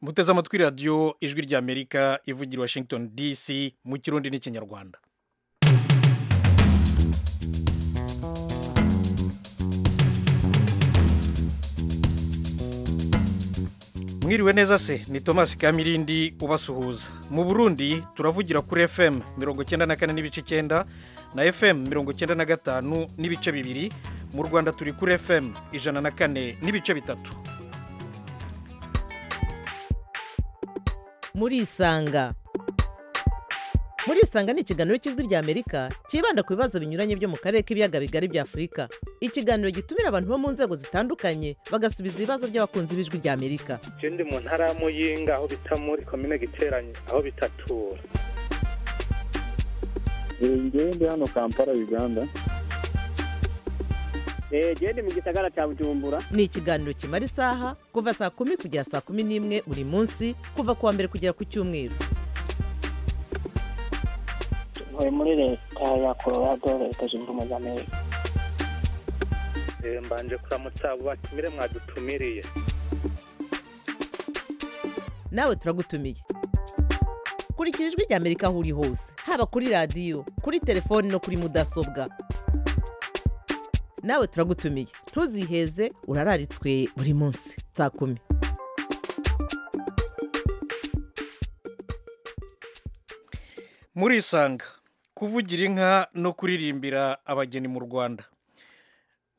muteze amatwi radiyo ijwi ry'amerika ivugira washington dc mu kirundi n'ikinyarwanda mwiriwe neza se ni thomas kamirindi ubasuhuza mu burundi turavugira kuri fm mirongo icyenda na kane n'ibice icyenda na fm mirongo icyenda na gatanu n'ibice bibiri mu rwanda turi kuri fm ijana na kane n'ibice bitatu murisanga murisanga ni ikiganiro cy'ijwi ry'amerika cyibanda ku bibazo binyuranye byo mu karere k'ibiyaga bigari bya afurika ikiganiro gitumira abantu bo mu nzego zitandukanye bagasubiza ibibazo by'abakunzi b'ijwi ry'amerika je ndi mu ntara ya muyinga aho bita muri komine giteranye aho bitatura njyewe ndi hano kampala uganda genda mu gisagara cya bujumbura ni ikiganiro kimara isaha kuva saa kumi kugera saa kumi n'imwe buri munsi kuva ku wa mbere kugera ku cyumweru ntuye muri leta ya colorado leta zunze ubumwe za amerika Eh, mbanje kuramutsa abo batumire mwadutumiriye nawe turagutumiye kurikira ijwi ry'amerika aho uri hose haba kuri radiyo kuri telefoni no kuri mudasobwa nawe turagutumiye ntuziheze urararitswe buri munsi saa kumi murisanga kuvugira inka no kuririmbira abageni mu rwanda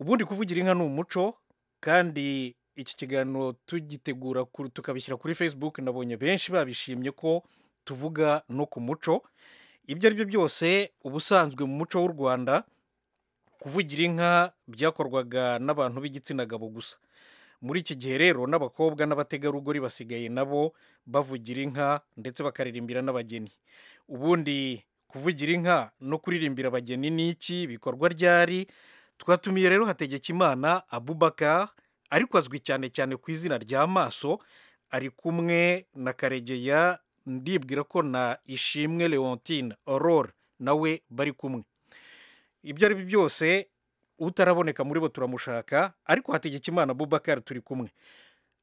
ubundi kuvugira inka ni umuco kandi iki kiganiro tugitegura ku- tukabishyira kuri facebook nabonye benshi babishimye ko tuvuga no ku muco ibyo ari byo byose ubusanzwe mu muco w'u rwanda kuvugira inka byakorwaga n'abantu b'igitsina gabo gusa muri iki gihe rero n'abakobwa n'abategarugori basigaye nabo bavugira inka ndetse bakaririmbira n'abageni ubundi kuvugira inka no kuririmbira abageni ni iki bikorwa ryari twatumiye rero hategekimana abubakar ariko azwi cyane cyane ku izina rya maso ari kumwe na karegeya ndibwira ko na ishimwe leontine aurore nawe bari kumwe ibyo ari byo byose utaraboneka muri bo turamushaka ariko hategekimana abubakar turi kumwe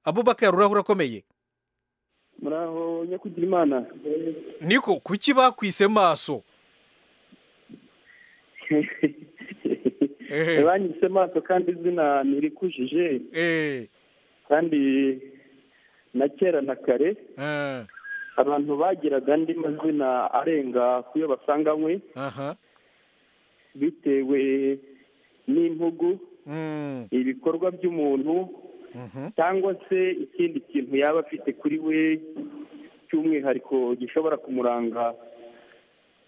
abubakar urahura akomeye muraho nyakugira imana niko kuki bakwise maso Ehe. banyise maso kandi izina ntirikujije Eh, kandi na kera na kare eh, abantu bagiraga andi mazina arenga ku yo basanganywe aha, bitewe n'impugu mm, ibikorwa by'umuntu mhm, cyangwa se ikindi kintu yaba afite kuri we cy'umwihariko gishobora kumuranga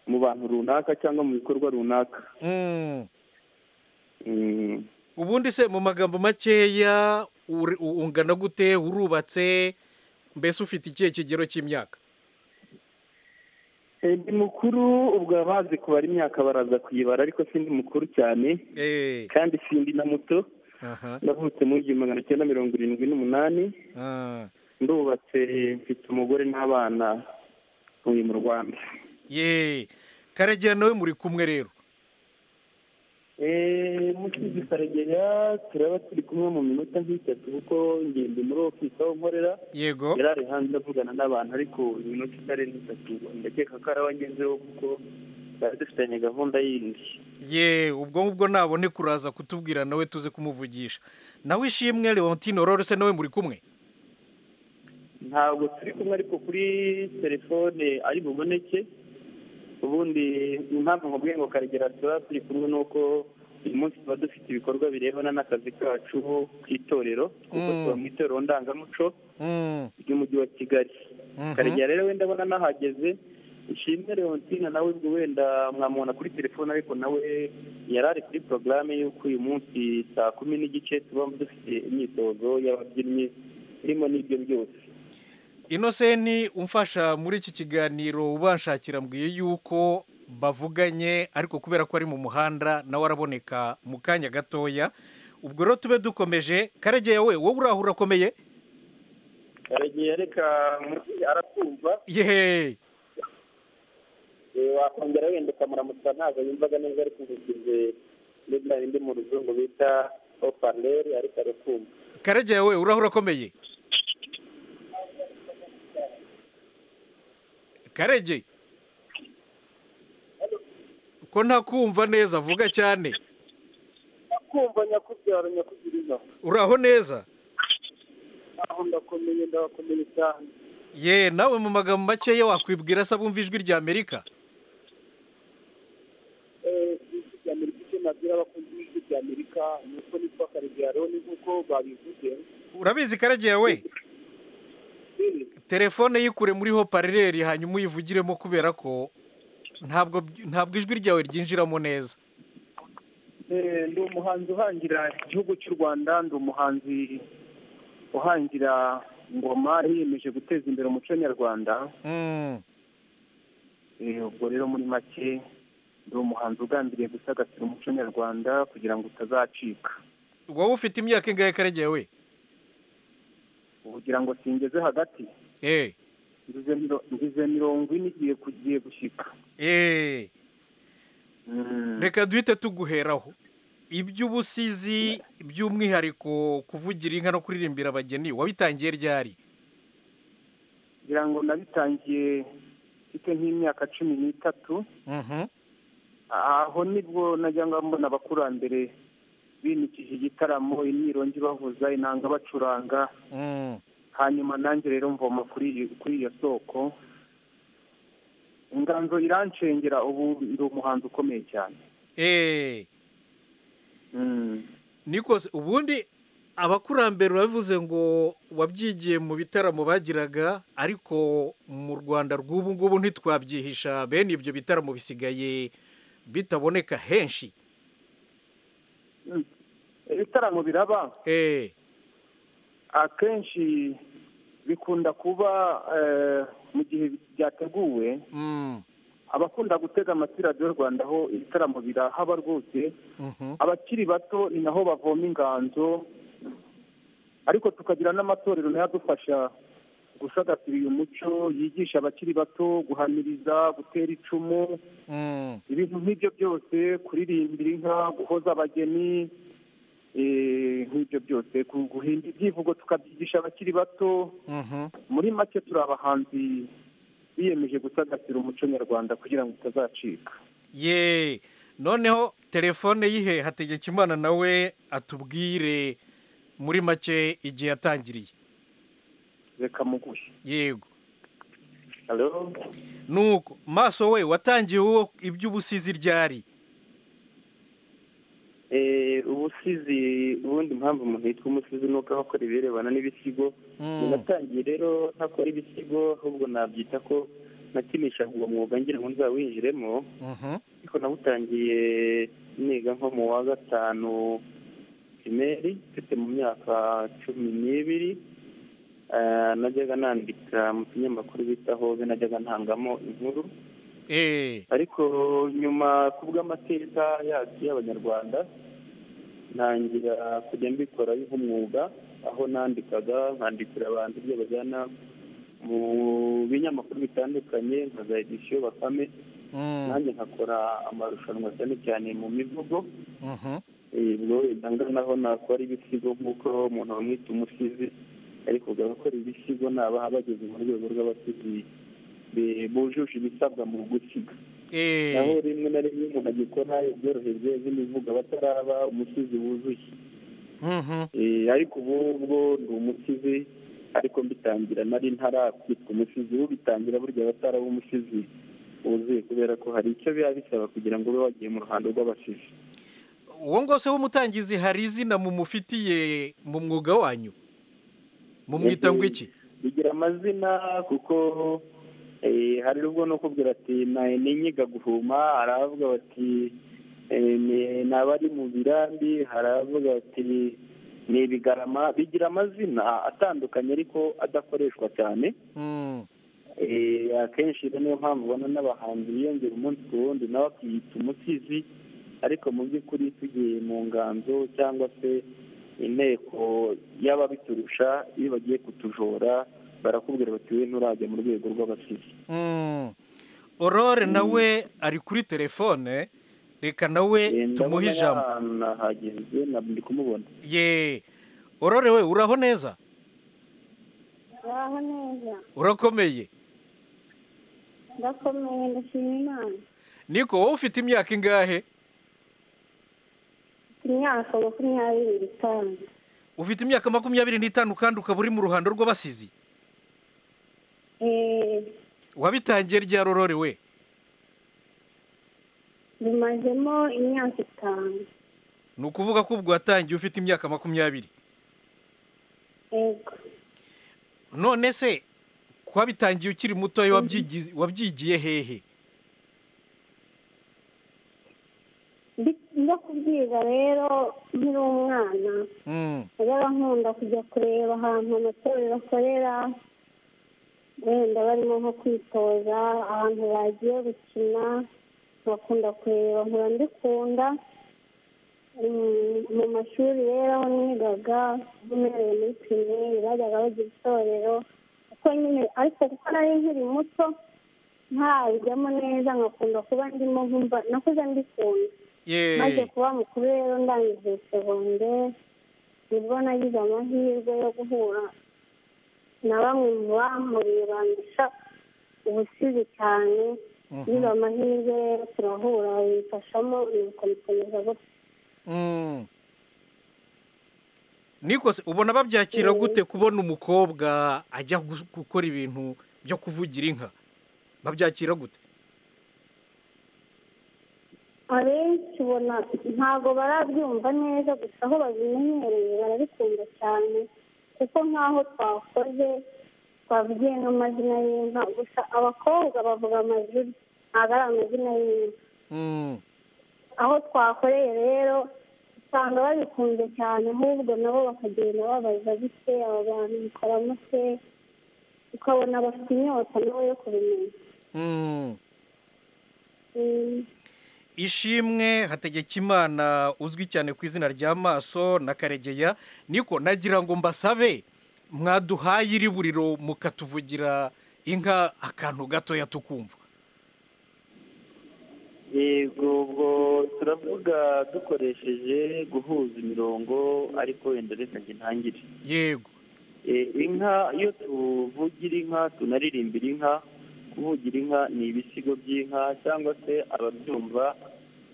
mu bantu runaka cyangwa mu bikorwa runaka mm. Mm. ubundi se mu magambo makeya uri- u- ungana gute urubatse mbese ufite ikihe kigero cy'imyaka Eh, ndi mukuru ubwo abazi kubara imyaka baraza kuyibara ariko sindi mukuru cyane Eh, kandi sindi na muto aha, navutse mu igihumbi magana cyenda mirongo irindwi n'umunani ah. ndubatse mfite umugore n'abana uyu mu rwanda ye karegeya nawe muri kumwe rero Eh, mukizi karegeya turaba turi kumwe mu minota nk'itatu kuko ngende muri ofisi aho nkorera yego yari ari hanze avugana n'abantu ariko iminota itarenze itatu ndakeka ko araba agezeho kuko bari dufitanye gahunda yindi ye ubwo ngubwo nabone kuraza kutubwira nawe tuze kumuvugisha nawe ishimwe leontine aurore se nawe muri kumwe ntabwo turi kumwe ariko kuri telefone ari buboneke ubundi impamvu nkubwiye ngo karegera tuba turi kumwe ni uko uyu munsi tuba dufite ibikorwa birebana n'akazi kacu k'itorero kuko Mm. tuba mu itorero ndangamuco Mm, ry'umujyi wa kigali mhm. karegera rero wenda abona nahageze ishimwe leontina nawe ubwo wenda mwamubona kuri telefone ariko nawe yari ari kuri porogaramu y'uko uyu munsi saa kumi n'igice tuba dufite imyitozo y'ababyinnyi irimo n'ibyo byose inoseni umfasha muri iki kiganiro ubanshakira mbwiye yuko bavuganye ariko kubera ko ari mu muhanda nawe araboneka mu kanya gatoya ubwo rero tube dukomeje karegeya we wowe uraho urakomeye karegeya reka arakumva yehe eh, wakongera wenda ukamuramutsa ntabwo yumvaga neza ariko umusize n'izina rindi mu ruzungu bita ofaneri ariko arakumva karegeya we uraho urakomeye karege ko ntakumva neza vuga cyane kumva nyakubyara nyakugiriza uraho neza aho ndakomeye ndabakomeye cyane ye nawe mu magambo makeya wakwibwira se abumva ijwi rya amerika ijwi rya amerika icyo nabwira abakunzi b'ijwi rya amerika ni uko nitwa karegeya roni nk'uko babivuze urabizi karege we telefone yikure muri hoparereri hanyuma uyivugiremo kubera ko ntabwo ntabwo ijwi ryawe ryinjiramo neza Eh, ndi umuhanzi uhangira igihugu cy'u rwanda ndi umuhanzi uhangira ngoma yiyemeje guteza imbere umuco nyarwanda Mm, Eh, ubwo rero muri make ndi umuhanzi ugambiriye gusagasira umuco nyarwanda kugira ngo utazacika wowe ufite imyaka ingahe karege we kugira ngo singeze hagati eh ngize miro- ngize mirongo ine igiye kugiye gushyika eh Mm. reka duhite tuguheraho iby'ubusizi by'umwihariko kuvugira inka no kuririmbira abageni wabitangiye ryari ngira ngo nabitangiye mfite nk'imyaka cumi n'itatu Mhm. aho nibwo najyaga mbona abakurambere binikije igitaramo imyirongi bavuza inanga bacuranga Mm. hanyuma nanjye rero mvoma kuri iyi- kuri iyo soko inganzo irancengera ubu ndi umuhanzi ukomeye cyane eh Mm. niko se ubundi abakurambere urabivuze ngo wabyigiye mu bitaramo bagiraga ariko mu rwanda rw'ubu ngubu ntitwabyihisha bene ibyo bitaramo bisigaye bitaboneka henshi Mm. ibitaramo biraba eh akenshi bikunda kuba eh, mu gihe byateguwe mm. abakunda gutega amatwi radiyo rwanda aho ibitaramo birahaba rwose Mhm. abakiri bato ni naho bavoma inganzo ariko tukagira n'amatorero nayo adufasha gusagasira uyu muco yigisha abakiri bato guhamiriza gutera icumu Mm. ibintu nk'ibyo byose kuririmbira inka guhoza abageni eh, nk'ibyo byose gu- guhimba ibyivugo tukabyigisha abakiri bato Mhm. muri make turi abahanzi biyemeje gusagasira umuco nyarwanda kugira ngo utazacika ye noneho telefone yihe hategekimana nawe atubwire muri make igihe yatangiriye reka muguhe yego Hello? nuko maso we watangiye wowe iby'ubusizi ryari Eh, ubusizi ubundi impamvu umuntu yitwa umusizi ni uko aba akora ibirebana n'ibisigo Mm. natangiye rero ntakora ibisigo ahubwo nabyita ko nakinisha uwo mwuga ngira ngo nzawinjiremo Mhm. ariko nawutangiye niga nko mu wa gatanu primeri mfite mu myaka cumi n'ibiri Eh, najyaga nandika mu kinyamakuru bita hobe najyaga ntangamo inkuru eh ariko nyuma ku bw'amateka yacu y'abanyarwanda ntangira kujya mbikora nk'umwuga aho nandikaga nkandikira abantu ibyo bajyana mu binyamakuru bitandukanye nka za edisiyo bakame Mm. nanjye nkakora amarushanwa cyane cyane mu mivugo Mhm. ubwo bidanga naho nakora ibisigo nk'uko umuntu bamwita umusizi ariko ugakora ibisigo nabaha bageze mu rwego rw'abasizi be- bujuje ibisabwa mu gusiga naho eh rimwe na rimwe umuntu agikora ibyoroheje nk'imivugo aba ataraba umusizi wuzuye Mhm. Eh, ariko ubu ubwo ni umusizi ariko mbitangira nari ntarakwitwa umusizi ubitangira burya aba ataraba umusizi wuzuye kubera ko hari icyo biba bisaba kugira ngo ube wagiye mu ruhando rw'abasizi uwo ngose w'umutangizi hari izina mumufitiye mu mwuga wanyu mumwita ngo iki bigira amazina kuko eh, hari ubwo no kubwira ati naye ninyiga guhuma aravuga bati eh, ni- ni abari mu birambi hari abavuga bati ni ibigarama bigira amazina atandukanye ariko adakoreshwa cyane Mm. Eh, akenshi rero niyo mpamvu ubona n'abahanzi biyongera umunsi ku wundi nawe akiyita umusizi ariko mu by'ukuri tugiye mu nganzo cyangwa se inteko y'ababiturusha iyo bagiye kutujora barakubwira bati we nturajya mu rwego rw'abasizi Mm. Aurore nawe ari kuri telefone reka Eh, nawe ndabona tumuhe ijambo yahana hagenze na- ndi kumubona ye Aurore we uraho neza Uraho neza. urakomeye ndakomeye ndashima imana niko wowe ufite imyaka ingahe mfite imyaka makumyabiri n'itanu ufite imyaka makumyabiri n'itanu kandi ukaba uri mu ruhando rw'abasizi Eh, wabitangiye rya rorore we bimazemo imyaka itanu ni ukuvuga ko ubwo watangiye ufite imyaka makumyabiri yego none se wabitangiye ukiri mutoya wabyigi- wabyigiye hehe Ndi- njya kubyiga rero nkiri umwana Mm. najyaga nkunda kujya kureba ahantu amatorero akorera wenda barimo nko kwitoza ahantu bagiye gukina nkakunda kureba nkura mbikunda Mm, mu mashuri rero aho nigaga nk'umwerewe muri pirimeri bajyaga bagira itorero kuko nyine ariko kuko nari nkiri muto ntarabijyamo neza nkakunda kuba ndimo nkumva nakuze mbikunda maze Yeee. kuba mukuru rero ndangije segonderi nibwo nagize amahirwe yo guhura na bamwe mu bampuriye bandusha ubusizi cyane niba amahirwe rero turahura bimfashamo nuko bikomeza gutyo Mm. niko se ubona babyakira Mm. gute kubona umukobwa ajya gu- gukora ibintu byo kuvugira inka babyakira gute abenshi ubona ntabwo barabyumva neza gusa aho babimenyereye barabikunda cyane kuko nk'aho twakoze twabwiye n'amazina y'inka gusa abakobwa bavuga amazina ntabwo ari amazina y'inka Mm. aho twakoreye rero usanga babikunze cyane ahubwo nabo bakagenda babaza bike aba bantu bikoramo se ukabona bafite inyota nabo yo kubimenya Mm. Mm, ishimwe hategekimana uzwi cyane ku izina rya maso na karegeya niko nagira ngo mbasabe mwaduhaye iri buriro mukatuvugira inka akantu gatoya tukumva yego ubwo turavuga dukoresheje guhuza imirongo ariko wenda reka njye ntangire yego Eh, inka iyo tuvugira inka tunaririmbira inka kuvugira inka ni ibisigo by'inka cyangwa se ababyumva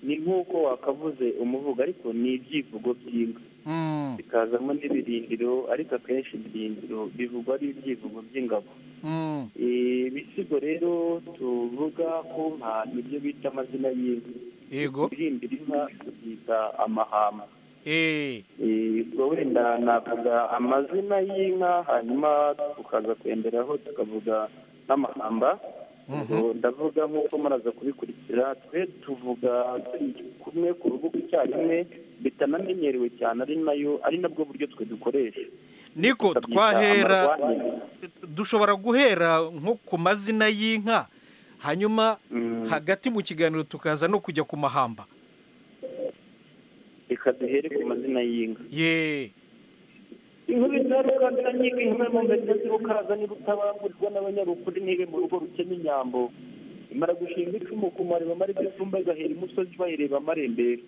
ni nk'uko wakavuze umuvugo ariko ni ibyivugo by'inka Mm, bikazamo n'ibirindiro ariko akenshi ibirindiro bivugwa ari ibyivugo by'ingabo mm, Eh, ibisigo rero tuvuga ku nka nibyo bita amazina y'inka yego ibirimbira inka tubyita amahamba Eh, Eh, ubwo wenda navuga amazina y'inka hanyuma tukaza kwenderaho tukavuga n'amahamba mhm, Ubwo ndavuga nk'uko muraza kubikurikira twe tuvuga turi kumwe ku rubuga icyarimwe bitanamenyerewe cyane ari nayo ari nabwo buryo twe dukoresha niko Tukabyita twahera amarwanire. dushobora guhera nko ku mazina y'inka hanyuma Mm, hagati mu kiganiro tukaza no kujya ku mahamba reka duhere ku mazina y'inka ye inkuru za rukazana nyiga inkuru mu ngagi z'urukaza niba utabangurirwa n'abanyarukuri nibe mu rugo rukena inyambo imara gushinga icumu ku mariba mari by'isumba igahera imusozi bayireba amarembera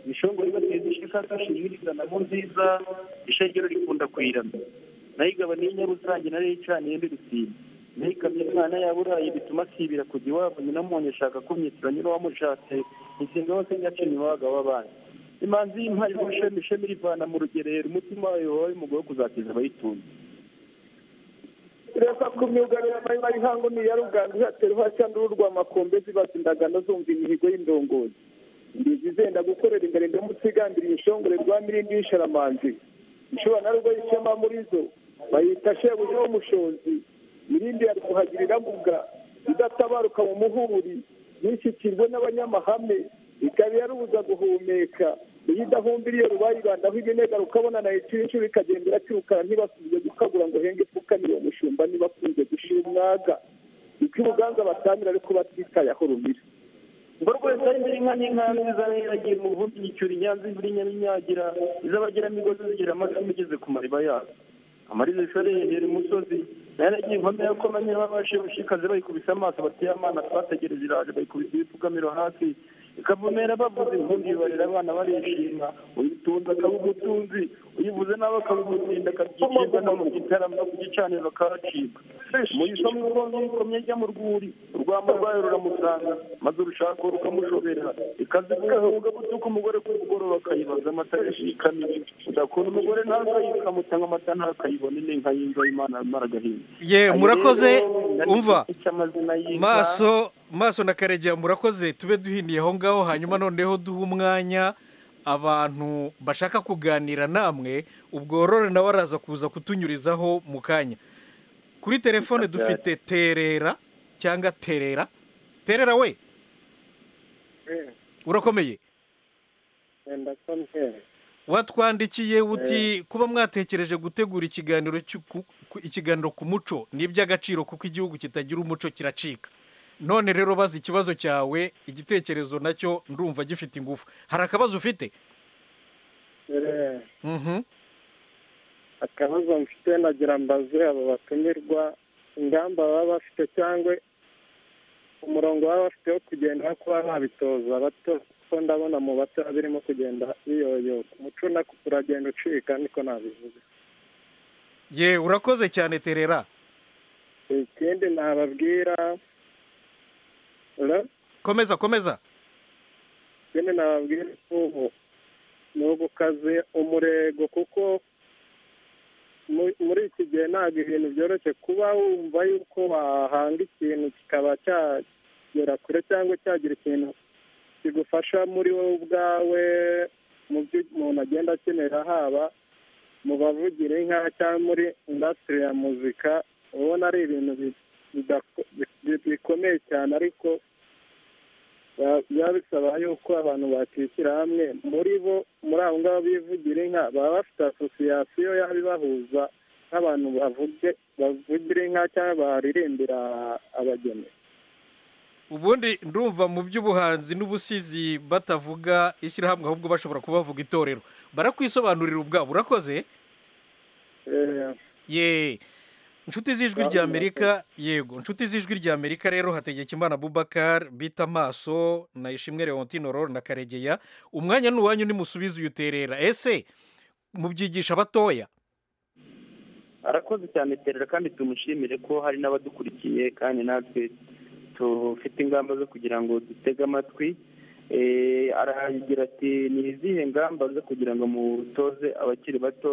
imishongo ibateza ishaka zashinga ikizana mu nziza ishengero rikunda kuyirama nayigabaniye inyarusange nari yicaniye mbi rusizi nayikamye umwana yaburaye bituma asibira kujya iwabo nyina mwonye ashaka kumyitura nyina wamushatse insinga wose nyacinye iwabaga w'abandi imanzi y'impaye ishami ishami rivana mu rugerero umutima wayo wawe umugore wo kuzakiza abayitunze reka ku myugariro nayo bayihango niya ruganzu hatera uhacandura urwa makombe zibaza indagano zumva imihigo y'indongozi ndizi zenda gukorera imbere ndamusigandiriye inshongore rwa mirindi y'isharamanzi ishobora na rwo yicamo muri zo bayita shebuja w'umushozi mirindi ya rwuhagiri iravuga idatabaruka mu muhuri yishyikirwe n'abanyamahame ikaba yarubuza guhumeka iyo idahumbiriye rubayibandaho ibinega rukabona na itira inshuro ikagendera akirukana ntibasubije gukagura ngo henge ipfuka niyo mushumba ntibakunze gushira umwaga uko ibuganza batamira ariko batitaye aho rumira ngo rwese ari mbere inka n'inka zizaberagiye mu buhumbi nyicyura inyanza imvura inyaminyagira izabagira imigozi zigira amacumi igeze ku mariba yazo amariza ishore hejuru imusozi nayaragiye inkombe yo koma nyina babashe bushikaze bayikubise amaso bateye amana twategereje iraje bayikubise ibipfukamiro hasi kavumera bavuze impundu ibarira abana barishima uyitunze akaba umutunzi uyivuze nawe akaba umutindi akabyicirwa no mu gitaramo no ku gicaniro akahacibwa muyisha mwuko mwikomye njya mu rwuri urwamo rwayo ruramusanga maze urushako rukamushobera ikazikuga butuka umugore ku mugoroba akayibaza amata yashikamye udakunda umugore ntakayikamutanga amata ntakayibone ni inka y'inzobe imana yamara agahinda ye murakoze umva icy'amazina y'inka maso maso na karegeya murakoze tube duhiniye aho ngaho hanyuma noneho duhe umwanya abantu bashaka kuganira namwe ubworore nawe araza kuza kutunyurizaho mu kanya kuri telefone dufite terera cyangwa terera terera we urakomeye watwandikiye uti kuba mwatekereje gutegura ikiganiro cy'u- ku- ku- ikiganiro ku muco ni iby'agaciro kuko igihugu kitagira umuco kiracika none rero bazi ikibazo cyawe igitekerezo nacyo ndumva gifite ingufu hari akabazo ufite Mhm. akabazo mfite nagira mbaze abo batumirwa ingamba baba bafite cyangwa umurongo baba bafite wo kugenda wo kuba babitoza bato kuko ndabona mu bato birimo kugenda biyoyoka umuco nako uragenda ucika niko nabivuga ye urakoze cyane terera ikindi nababwira Hello? komeza komeza ikindi nababwira ubu ni ugukaze umurego kuko mu- muri iki gihe ntabwo ibintu byoroshye kuba wumva yuko wahanga ikintu kikaba cyagera kure cyangwa cyagira ikintu kigufasha muri wowe ubwawe mu byo umuntu agenda akenera haba mu bavugira inka cyangwa muri indasitiri ya muzika ubona ari ibintu bi- bidako- bi- bikomeye cyane ariko ba- biba bisaba yuko abantu bakishyira hamwe muri bo muri abo ngabo bivugira inka baba bafite asosiyasiyo yaba ibahuza nk'abantu bavuge bavugira inka cyangwa baririmbira abageni ubundi ndumva mu by'ubuhanzi n'ubusizi batavuga ishyirahamwe ahubwo bashobora kuba bavuga itorero barakwisobanurira ubwabo urakoze Eh, ye inshuti z'ijwi Barakoze. ry'amerika yego inshuti z'ijwi ry'amerika rero hategekimana bubakar bita amaso na ishimwe leontinoro na karegeya umwanya ni uwanyu nimusubize uyu terera ese mubyigisha abatoya arakoze cyane terera kandi tumushimire ko hari n'abadukurikiye kandi natwe dufite ingamba zo kugira ngo dutege amatwi Eh, aragira ati ni izihe ngamba zo kugira ngo mutoze abakiri bato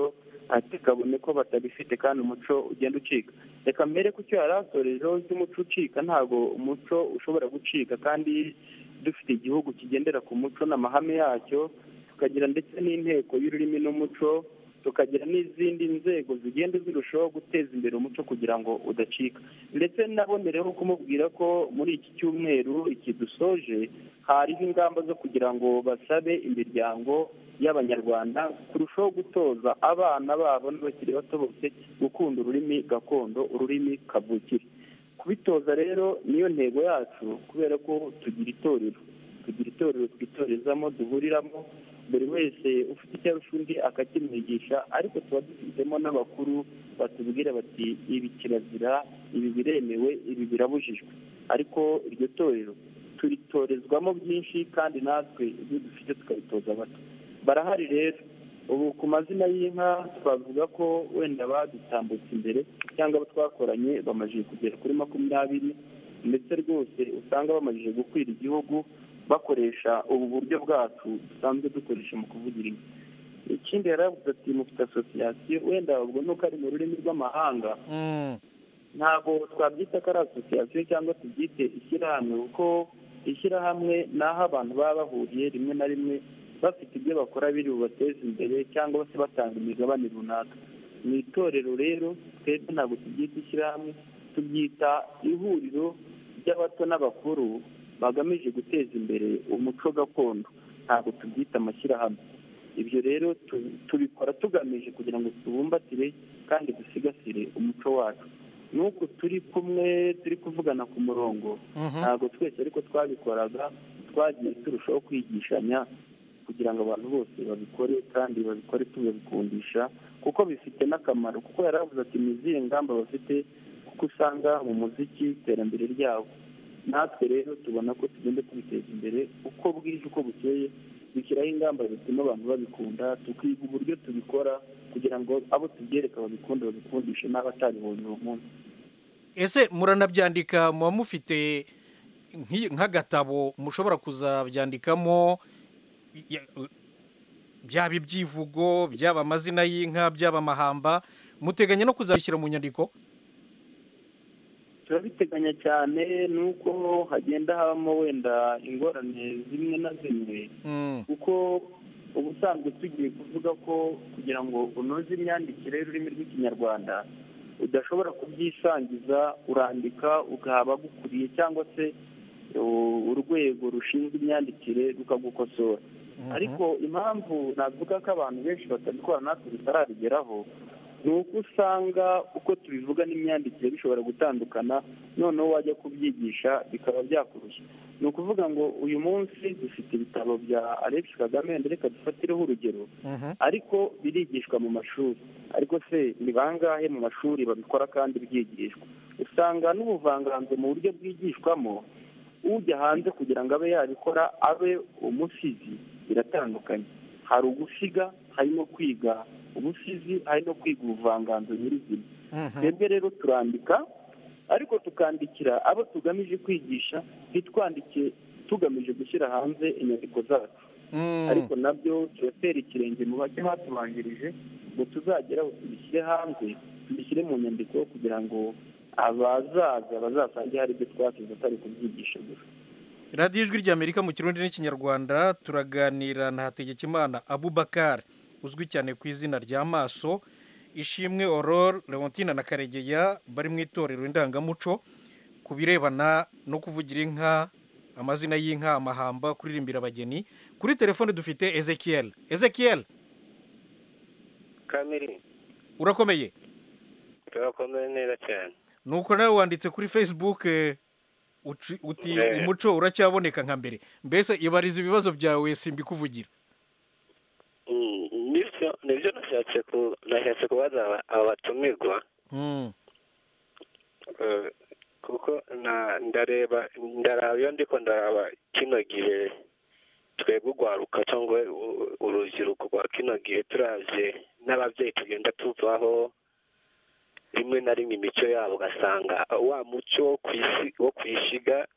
ati kabone ko batabifite kandi umuco ugenda ucika reka mbere ku cyo yari asorejeho cy'umuco ucika ntabwo umuco ushobora gucika kandi dufite igihugu kigendera ku muco n'amahame yacyo tukagira ndetse n'inteko y'ururimi n'umuco tukagira n'izindi nzego zigenda zirushaho guteza imbere umuco kugira ngo udacika ndetse nabonereho kumubwira ko muri iki cyumweru iki dusoje hariho ingamba zo kugira ngo basabe imiryango y'abanyarwanda kurushaho gutoza abana babo n'abakiri bato bose gukunda ururimi gakondo ururimi kavukire kubitoza rero niyo ntego yacu kubera ko tugira itorero tugira itorero twitorezamo duhuriramo buri wese ufite icyo arusha undi akakimwigisha ariko tuba dufitemo n'abakuru batubwira bati ibi kirazira ibi biremewe ibi birabujijwe ariko iryo torero turitorezwamo byinshi kandi natwe ibyo dufite tukabitoza abato barahari rero ubu ku mazina y'inka twavuga ko wenda badutambutse imbere cyangwa abo twakoranye bamajije kugera kuri makumyabiri ndetse rwose usanga bamajije gukwira igihugu bakoresha ubu buryo bwacu dusanzwe dukoresha mu kuvugira inka ikindi yari yavuze ati mufite asosiyasiyo wenda ubwo nuko ari mu rurimi rw'amahanga Mm, ntabwo twabyita ko ari asosiyasiyo cyangwa tubyite ishyirahamwe kuko ishyirahamwe ni aho abantu baba bahuriye rimwe na rimwe bafite ibyo bakora biri bubateze imbere cyangwa se batanga imigabane runaka mu itorero rero twebwe ntabwo tubyita ishyirahamwe tubyita ihuriro ry'abato n'abakuru bagamije guteza imbere umuco gakondo ntabwo tubyita amashyirahamwe ibyo rero tu- tubikora tugamije kugira ngo tubumbatire kandi dusigasire umuco wacu nuko turi kumwe turi kuvugana ku murongo mhm. ntabwo twese ariko twabikoraga twagiye turushaho kwigishanya kugira ngo abantu bose babikore kandi babikore tubabikundisha kuko bifite n'akamaro kuko yari avuze ati ni izihe ngamba bafite kuko usanga mu muziki iterambere ryabo natwe rero tubona ko tugenda tubiteza imbere uko bwije uko bukeye dushyiraho ingamba zituma abantu babikunda tukiga uburyo tubikora kugira ngo abo tubyereka babikunde babikundishe n'abatabibonye uwo munsi ese muranabyandika muba mufite nk'i- nk'agatabo mushobora kuzabyandikamo ya- byaba ibyivugo byaba amazina y'inka byaba amahamba muteganya no kuzabishyira mu nyandiko turabiteganya cyane nuko hagenda habamo wenda ingorane zimwe na zimwe Mm, kuko ubusanzwe tugiye kuvuga ko kugira ngo unoze imyandikire y'ururimi rw'ikinyarwanda udashobora kubyisangiza urandika ugaha abagukuriye cyangwa se u- urwego rushinzwe imyandikire rukagukosora mhm. ariko impamvu navuga ko abantu benshi batabikora natwe tutarabigeraho ni uko usanga uko tubivuga n'imyandikire bishobora gutandukana noneho wajya kubyigisha bikaba byakurushya ni ukuvuga ngo uyu munsi dufite ibitabo bya alex kagame wenda reka dufatireho urugero Mhm. ariko birigishwa mu mashuri ariko se ni bangahe mu mashuri babikora kandi byigishwa usanga n'ubuvanganzo mu buryo bwigishwamo ujya hanze kugira ngo abe yabikora abe umusizi biratandukanye hari ugusiga hari no kwiga ubusizi hari no kwiga ubuvanganzo nyirizina Mhm. twebwe rero turandika ariko tukandikira abo tugamije kwigisha ntitwandike tugamije gushyira hanze inyandiko zacu Mm. ariko nabyo turatera ikirenge mu bajya batubanjirije ngo tuzageraho tubishyire hanze tubishyire mu nyandiko kugira ngo abazaza bazasange hari ibyo twasize atari kubyigisha gusa radiyo ijwi ry'amerika mu kirundi n'ikinyarwanda turaganira na hategekimana abubakar uzwi cyane ku izina rya maso ishimwe aurore leontine na karegeya bari mu itorero indangamuco ku birebana no kuvugira inka amazina y'inka amahamba kuririmbira abageni kuri telefone dufite ezekiel ezekiel kamere urakomeye turakomeye neza cyane nuko nawe wanditse kuri facebook eh, uci- uti Eh. umuco uracyaboneka nka mbere mbese ibariza ibibazo byawe simbikuvugira Mm, nibyo nibyo nashatse ku nashatse kubaza aba- abatumirwa Mm. eh, kuko na ndareba ndaraba iyo ndiko ndaraba kino gihe twebwe urwaruka cyangwa u- urubyiruko rwa kino gihe turavye n'ababyeyi tugenda tuvaho rimwe na rimwe imico yabo ugasanga wa muco wo kwisi wo kwishiga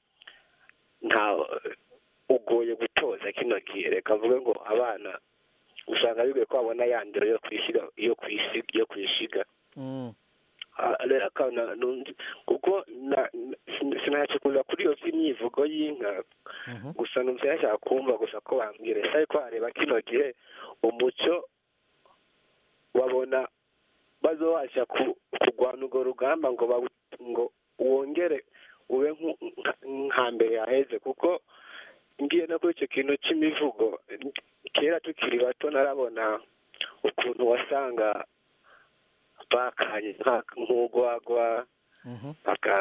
nta ugoye gutoza kino gihe reka mvuge ngo abana usanga bigoye ko babona ya ndero yo kwisiga yo kwisiga yo kwishiga Mm. Ah, rero akana nundi kuko na- na- sinashaka kuza kuri iyo by'imyivugo y'inka Mhm. gusa numva yashaka kumva gusa ko bambwira ese ariko wareba kino gihe umuco wabona bazobasha ku- kurwana urwo rugamba ngo bawu- ngo wongere ube nku- nka- nk'hambere yaheze kuko ngiye no kuri icyo kintu cy'imivugo kera tukiri bato narabona ukuntu wasanga bakanye nka- nk'urwagwa Mhm. baka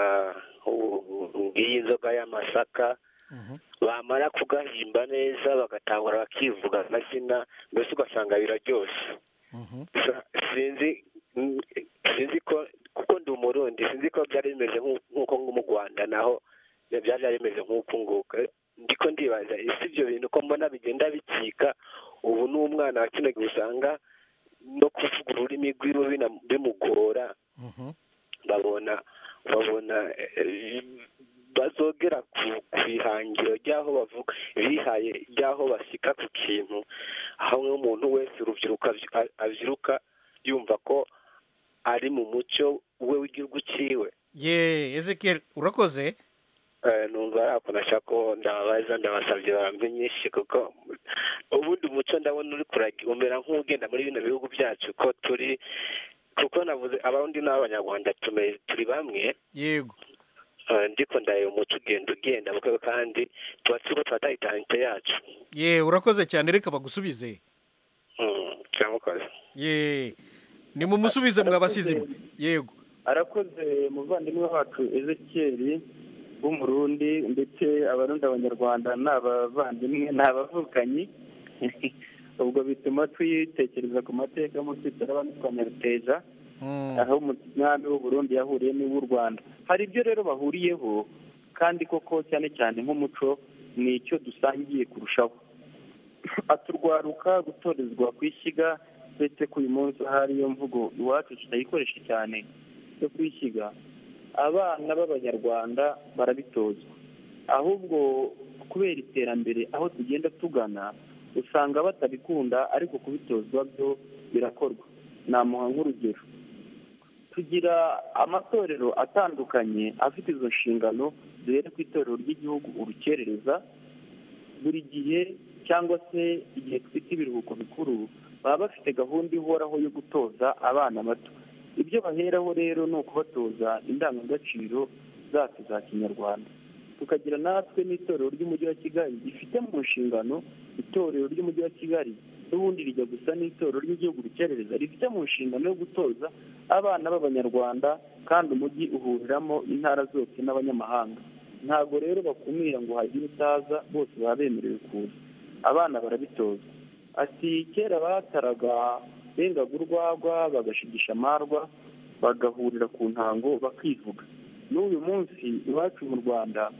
ngiyi inzoga y'amasaka Mhm. bamara kugahimba neza bagatangura bakivuga amazina mbese ugasanga biraryoshye Mhm. Sa- sinzi mm, sinzi ko kuko ndi umurundi sinzi ko byari bimeze nk'u- nk'uko nko mu rwanda naho byari byari bimeze nk'uko nguko ndiko ndibaza ese ibyo bintu ko mbona bigenda bikika ubu n'umwana wa kino gihe usanga no kuvuga ururimi rwiwe bina- bimugora Mhm. babona babona eh, bazogera ku ku ihangiro ry'aho bavuga bihaye ry'aho basika ku kintu aho nk'umuntu wese urubyiruko abyi- a- abyiruka yumva ko ari mu muco we w'igihugu cyiwe ye ezekiel urakoze Eh, numva ari ako nashaka ko ndababaza ndabasabye barambe nyinshi kuko ubundi umuco ndabona uri kuragi umera nk'ugenda muri bino bihugu byacu ko turi kuko navuze abarundi n'abanyarwanda tume- turi bamwe yego Eh, ndiko ndaye umuco ugenda ugenda kuko kandi tuba turiko turataha itarente yacu ye urakoze cyane reka bagusubize Mm, kiramukoze ye nimumusubize mwabasize imwe yego arakoze umuvandimwe wacu ezekiyeri w'umurundi ndetse abarundi abanyarwanda ni abavandimwe ni abavukanyi ubwo bituma tuyitekereza ku mateka mu twitara twanyaruteja Mm. aho umwami w'u Burundi yahuriye n'uw'u Rwanda hari ibyo rero bahuriyeho kandi koko cyane cyane nk'umuco ni icyo dusangiye kurushaho aturwaruka gutorezwa ku ishyiga ndetse ko uyu munsi ahari iyo mvugo iwacu tutayikoresha cyane yo kwishyiga abana b'abanyarwanda barabitozwa ahubwo kubera iterambere aho tugenda tugana usanga batabikunda ariko kubitozwa byo birakorwa namuha nk'urugero tugira amatorero atandukanye afite izo nshingano zihera ku itorero ry'igihugu urukerereza buri gihe cyangwa se igihe twita ibiruhuko bikuru baba bafite gahunda ihoraho yo gutoza abana bato ibyo baheraho rero ni ukubatoza indangagaciro zacu za kinyarwanda tukagira natwe n'itorero ry'umujyi wa kigali rifite mu nshingano itorero ry'umujyi wa kigali n'ubundi rijya gusa n'itorero ry'igihugu rukerereza rifite mu nshingano yo gutoza abana b'abanyarwanda kandi umujyi uhuriramo intara zose n'abanyamahanga ntabwo rero bakumira ngo hagire utaza bose baba bemerewe kuza abana barabitozwa ati kera bataraga bengaga urwagwa bagashigisha amarwa bagahurira ku ntango bakivuga n'uyu munsi iwacu mu rwanda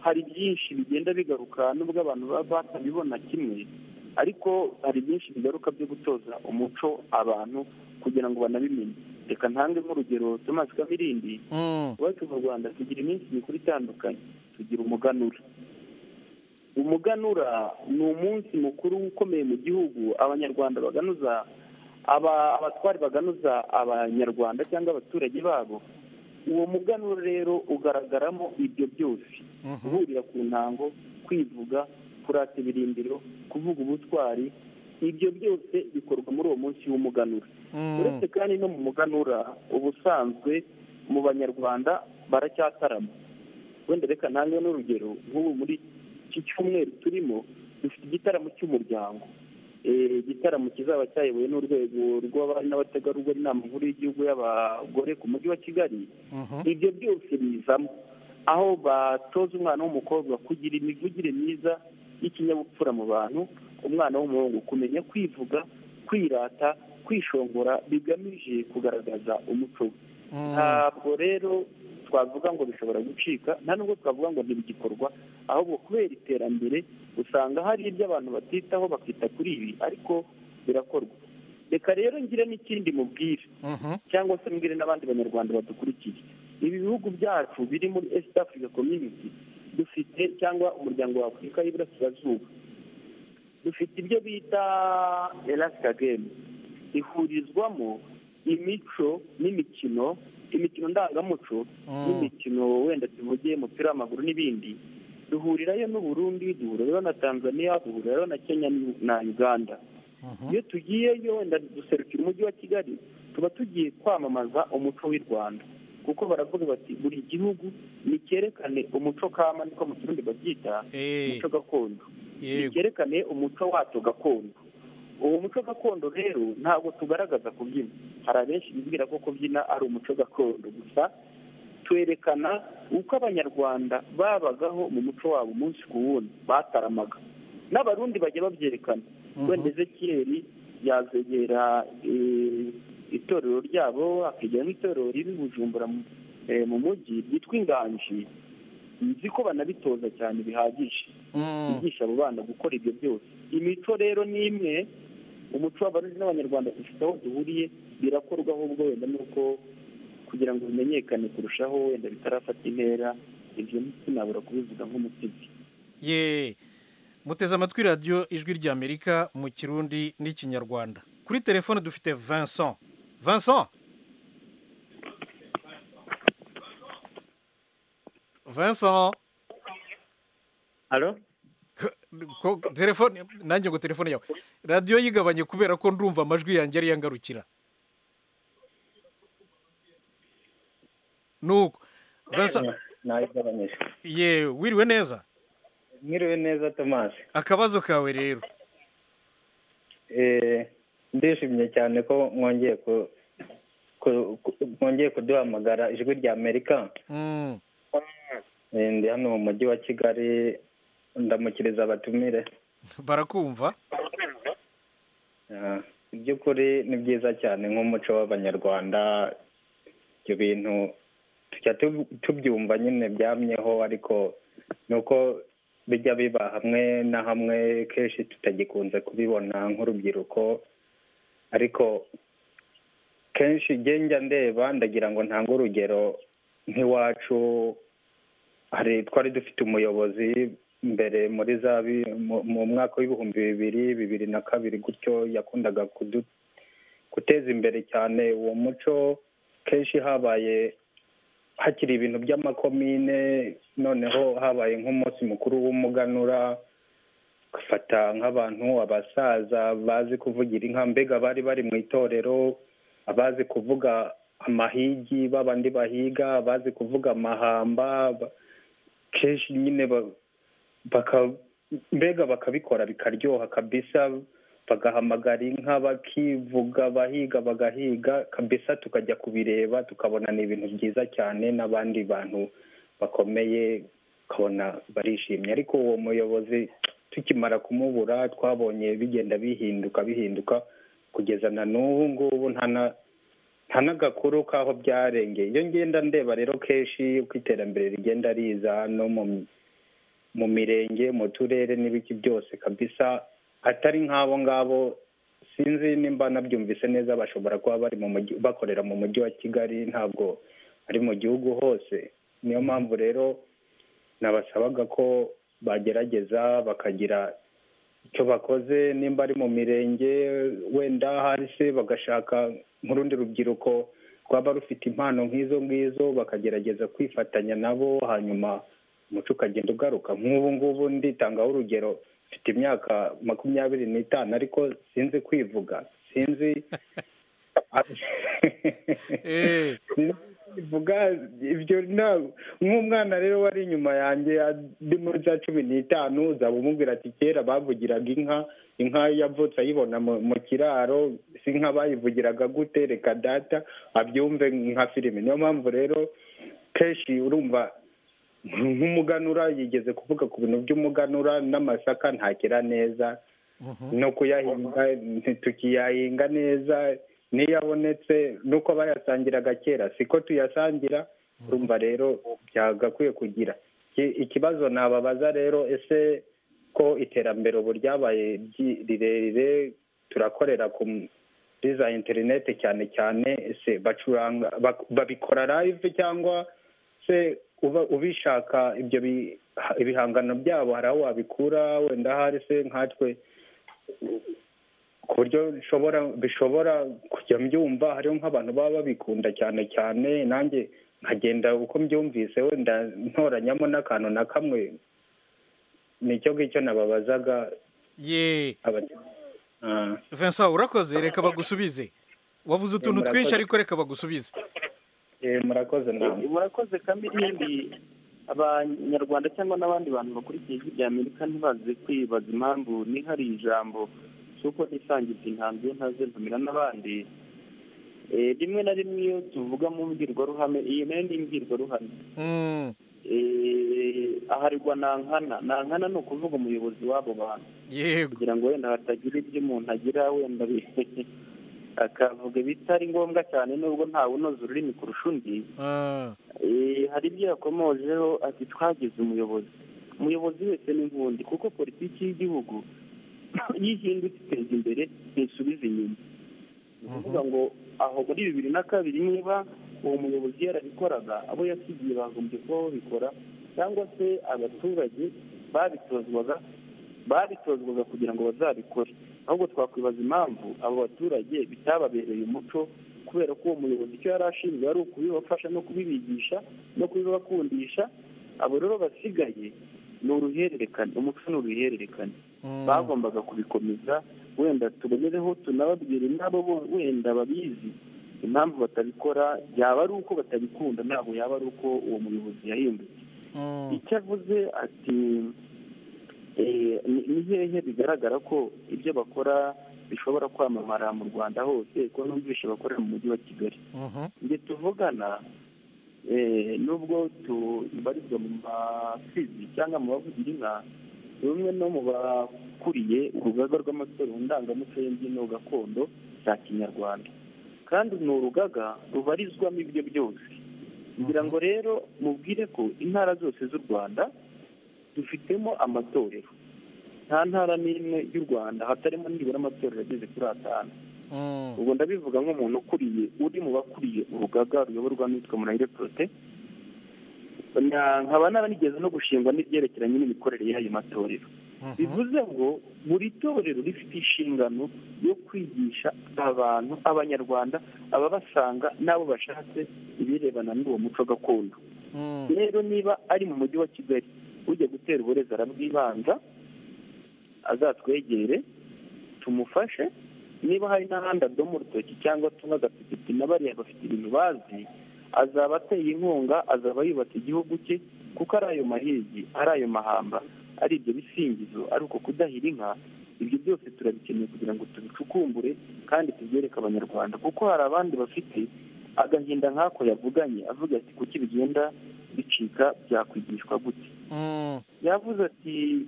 hari byinshi bigenda bigaruka nubwo abantu baba batabibona kimwe ariko hari byinshi bigaruka byo gutoza umuco abantu kugira ngo banabimenye reka ntange nk'urugero Thomas Kamirindi iwacu mu rwanda tugira iminsi mikuru itandukanye tugira umuganura umuganura ni umunsi mukuru ukomeye mu gihugu abanyarwanda baganuza abatwari baganuza abanyarwanda cyangwa abaturage babo uwo muganura rero ugaragaramo ibyo byose guhurira ku ntango kwivuga kurata ibirindiro kuvuga ubutwari ibyo byose bikorwa muri uwo munsi w'umuganura uretse kandi no mu muganura ubusanzwe mu banyarwanda baracyatarama wenda reka ntange n'urugero nk'ubu muri iki cyumweru turimo dufite igitaramo cy'umuryango igitaramo kizaba cyayobowe n'urwego rw'abari n'abategarugori inama nkuru y'igihugu y'abagore ku mujyi wa kigali ibyo byose bizamo aho batoza umwana w'umukobwa kugira imivugire myiza y'ikinyabupfura mu bantu umwana w'umuhungu kumenya kwivuga kwirata kwishongora bigamije kugaragaza umuco ntabwo rero twavuga ngo bishobora gucika nta nubwo twavuga ngo ntibigikorwa ahubwo kubera iterambere usanga hari ibyo abantu batitaho bakita kuri ibi ariko birakorwa reka rero ngire n'ikindi mubwire cyangwa se mbwire n'abandi banyarwanda badukurikiye ibi bihugu byacu biri muri esita afurika komyuniti dufite cyangwa umuryango wa afurika y'iburasirazuba dufite ibyo bita elasita gemu ihurizwamo imico n'imikino imikino ndangamuco n'imikino wenda tuvuge umupira w'amaguru n'ibindi duhurirayo n'uburundi duhurirayo na tanzania duhurirayo na kenya na uganda iyo tugiyeyo wenda duserukira umujyi wa kigali tuba tugiye kwamamaza umuco w'i rwanda kuko baravuga bati buri gihugu nicyerekane umuco kama niko mu kirundi babyita umuco gakondo nicyerekane umuco wacu gakondo uwo muco gakondo rero ntabwo tugaragaza kubyina hari abenshi bibwira ko kubyina ari umuco gakondo gusa twerekana uko abanyarwanda babagaho mu muco wabo umunsi ku wundi bataramaga n'abarundi bajya babyerekana wenda ezekiyeri yazegera itorero ryabo akegera nk'itorero riri bujumbura mu mujyi ryitwa inganji nzi ko banabitoza cyane bihagije bigisha abo bana gukora ibyo byose imico rero ni imwe umuco w'abarundi n'abanyarwanda dufite aho duhuriye birakorwa ahubwo wenda nuko kugira ngo bimenyekane kurushaho wenda bitarafata intera ibyo sinabura kubivuga nk'umusizi ye muteze amatwi radiyo ijwi ry'amerika mu kirundi n'ikinyarwanda kuri telefone dufite vincent vincent vincent halo telefone nanjye ngo telefone yawe radiyo yigabanye kubera ko ndumva amajwi yanjye ariyo angarukira nuko vincent nayigabanyije yewe wiriwe neza mwiriwe neza tomasi akabazo kawe rero ndishimye cyane ko mwongeye ku mwongeye kuduhamagara ijwi rya amerika ndi hano mu mujyi wa kigali ndamukiriza abatumire barakumva iby'ukuri ni byiza cyane nk'umuco w'abanyarwanda ibyo bintu tujya tubyumva nyine byamyeho ariko ni uko bijya biba hamwe na hamwe kenshi tutagikunze kubibona nk'urubyiruko ariko kenshi njya ndeba ndagira ngo ntange urugero nk'iwacu hari twari dufite umuyobozi mbere muri za mu mwaka w'ibihumbi bibiri bibiri na kabiri gutyo yakundaga guteza imbere cyane uwo muco kenshi habaye hakiri ibintu by'amakomine noneho habaye nk'umunsi mukuru w'umuganura ugafata nk'abantu abasaza bazi kuvugira inka mbega bari bari mu itorero abazi kuvuga amahigi b'abandi bahiga abazi kuvuga amahamba kenshi nyine mbega bakabikora bikaryoha kabisa bagahamagara inka bakivuga bahiga bagahiga kabisa tukajya kubireba tukabona ni ibintu byiza cyane n'abandi bantu bakomeye ukabona barishimye ariko uwo muyobozi tukimara kumubura twabonye bigenda bihinduka bihinduka kugeza na n'ubu ngubu nta n'agakuru k'aho byarengeye iyo ngenda ndeba rero kenshi uko iterambere rigenda riza no mu mirenge mu turere n'ibiki byose kabisa atari nk'abo ngabo sinzi nimba nabyumvise neza bashobora kuba bari mu mujyi bakorera mu mujyi wa kigali ntabwo ari mu gihugu hose niyo mpamvu rero nabasabaga ko bagerageza bakagira icyo bakoze nimba ari mu mirenge wenda hasi bagashaka nk'urundi rubyiruko rwaba rufite impano nk'izo ngizo bakagerageza kwifatanya nabo hanyuma umuco ukagenda ugaruka nk'ubu ngubu nditangaho urugero mfite imyaka makumyabiri n'itanu ariko sinzi kwivuga sinzi kuvuga ibyo nk'umwana rero wari inyuma yanjye ari muri za cumi n'itanu uzaba umubwira ati kera bavugiraga inka inka yavutse ayibona mu kiraro si inka bayivugiraga gute reka data abyumve nka filime niyo mpamvu rero kenshi urumva nk'umuganura yigeze kuvuga ku bintu by'umuganura n'amasaka ntakira neza no kuyahinga tukiyahinga neza n'iyo abonetse nuko bayasangiraga kera siko tuyasangira urumva rero byagakwiye kugira ikibazo nababaza rero ese ko iterambere ubu ryabaye rirerire turakorera ku za interineti cyane cyane ese bacuranga babikora live cyangwa se ubishaka ibyo ibihangano byabo hari aho wabikura wenda hari se nkatwe ku buryo bishobora kujya mbyumva hariho nk'abantu baba babikunda cyane cyane nanjye nkagenda uko mbyumvise wenda ntoranyamo n'akantu na kamwe nicyo ngicyo nababazaga ye vincent urakoze reka bagusubize wavuze utuntu twinshi ariko reka bagusubize murakoze nawe murakoze kandi n'ibindi abanyarwanda cyangwa n'abandi bantu bakurikiye ijwi rya amerika ntibaze kwibaza impamvu nihari ijambo kuko nisangiza intanzu ntaze ntumira n'abandi rimwe na rimwe iyo tuvuga mu mbwirwaruhame iyi nayo ni imbwirwaruhame aharirwa nankana nankana ni ukuvuga umuyobozi w'abo bantu kugira ngo wenda hatagira ibyo umuntu agira wenda akavuga bitari ngombwa cyane nubwo ntawe unoza ururimi kurusha undi hari ibyo yakomojeho ati twagize umuyobozi umuyobozi wese ni nk'undi kuko politiki y'igihugu iyo ihindutse iteza imbere ntisubiza inyuma ni ukuvuga ngo aho muri bibiri na kabiri niba uwo muyobozi yarabikoraga abo yasigiye bagombye kuba babikora cyangwa se abaturage babitozwaga babitozwaga kugira ngo bazabikore ahubwo twakwibaza impamvu abo baturage bitababereye umuco kubera ko uwo muyobozi icyo yari ashinzwe ari ukubibafasha no kubibigisha no kubibakundisha abo rero basigaye ni uruhererekane umuco ni uruhererekane bagombaga kubikomeza wenda tubonereho tunababwira inabo wenda babizi impamvu batabikora yaba ari uko batabikunda ntabwo yaba ari uko uwo muyobozi yahindutse icyo avuze ati ni hehe bigaragara ko ibyo bakora bishobora kwamamara mu rwanda hose ko numvishe bakorera mu mujyi wa kigali njye tuvugana nubwo tubarizwa mu masizi cyangwa mu bavugira inka bamwe no mu bakuriye urugaga rw'amasore mu ndangamuco y'imbyino gakondo za kinyarwanda kandi ni urugaga rubarizwamo ibyo byose ngira ngo rero mubwire ko intara zose z'u rwanda dufitemo amatorero nta ntara n'imwe y'u rwanda hatarimo nibura amatorero ageze kuri atanu ubwo ndabivuga nk'umuntu ukuriye uri mu bakuriye urugaga ruyoborwa n'uwitwa murahire porote nkaba naranigeze no gushingwa n'ibyerekeranye n'imikorere y'ayo matorero bivuze ngo buri torero rifite inshingano yo kwigisha abantu abanyarwanda ababasanga n'abo bashatse ibirebana n'uwo muco gakondo rero niba ari mu mujyi wa kigali ujya gutera uburezi arabwibanza azatwegere tumufashe niba hari n'ahandi adoma urutoki cyangwa tumwe agapipiti na bariya bafite ibintu bazi azaba ateye inkunga azaba yubatse igihugu cye kuko ari ayo mahigi ari ayo mahamba ari ibyo bisingizo ari uko kudahira inka ibyo byose turabikeneye kugira ngo tubicukumbure kandi tubyereke abanyarwanda kuko hari abandi bafite agahinda nk'ako yavuganye avuga ati kuki bigenda bicika byakwigishwa gute yavuze ati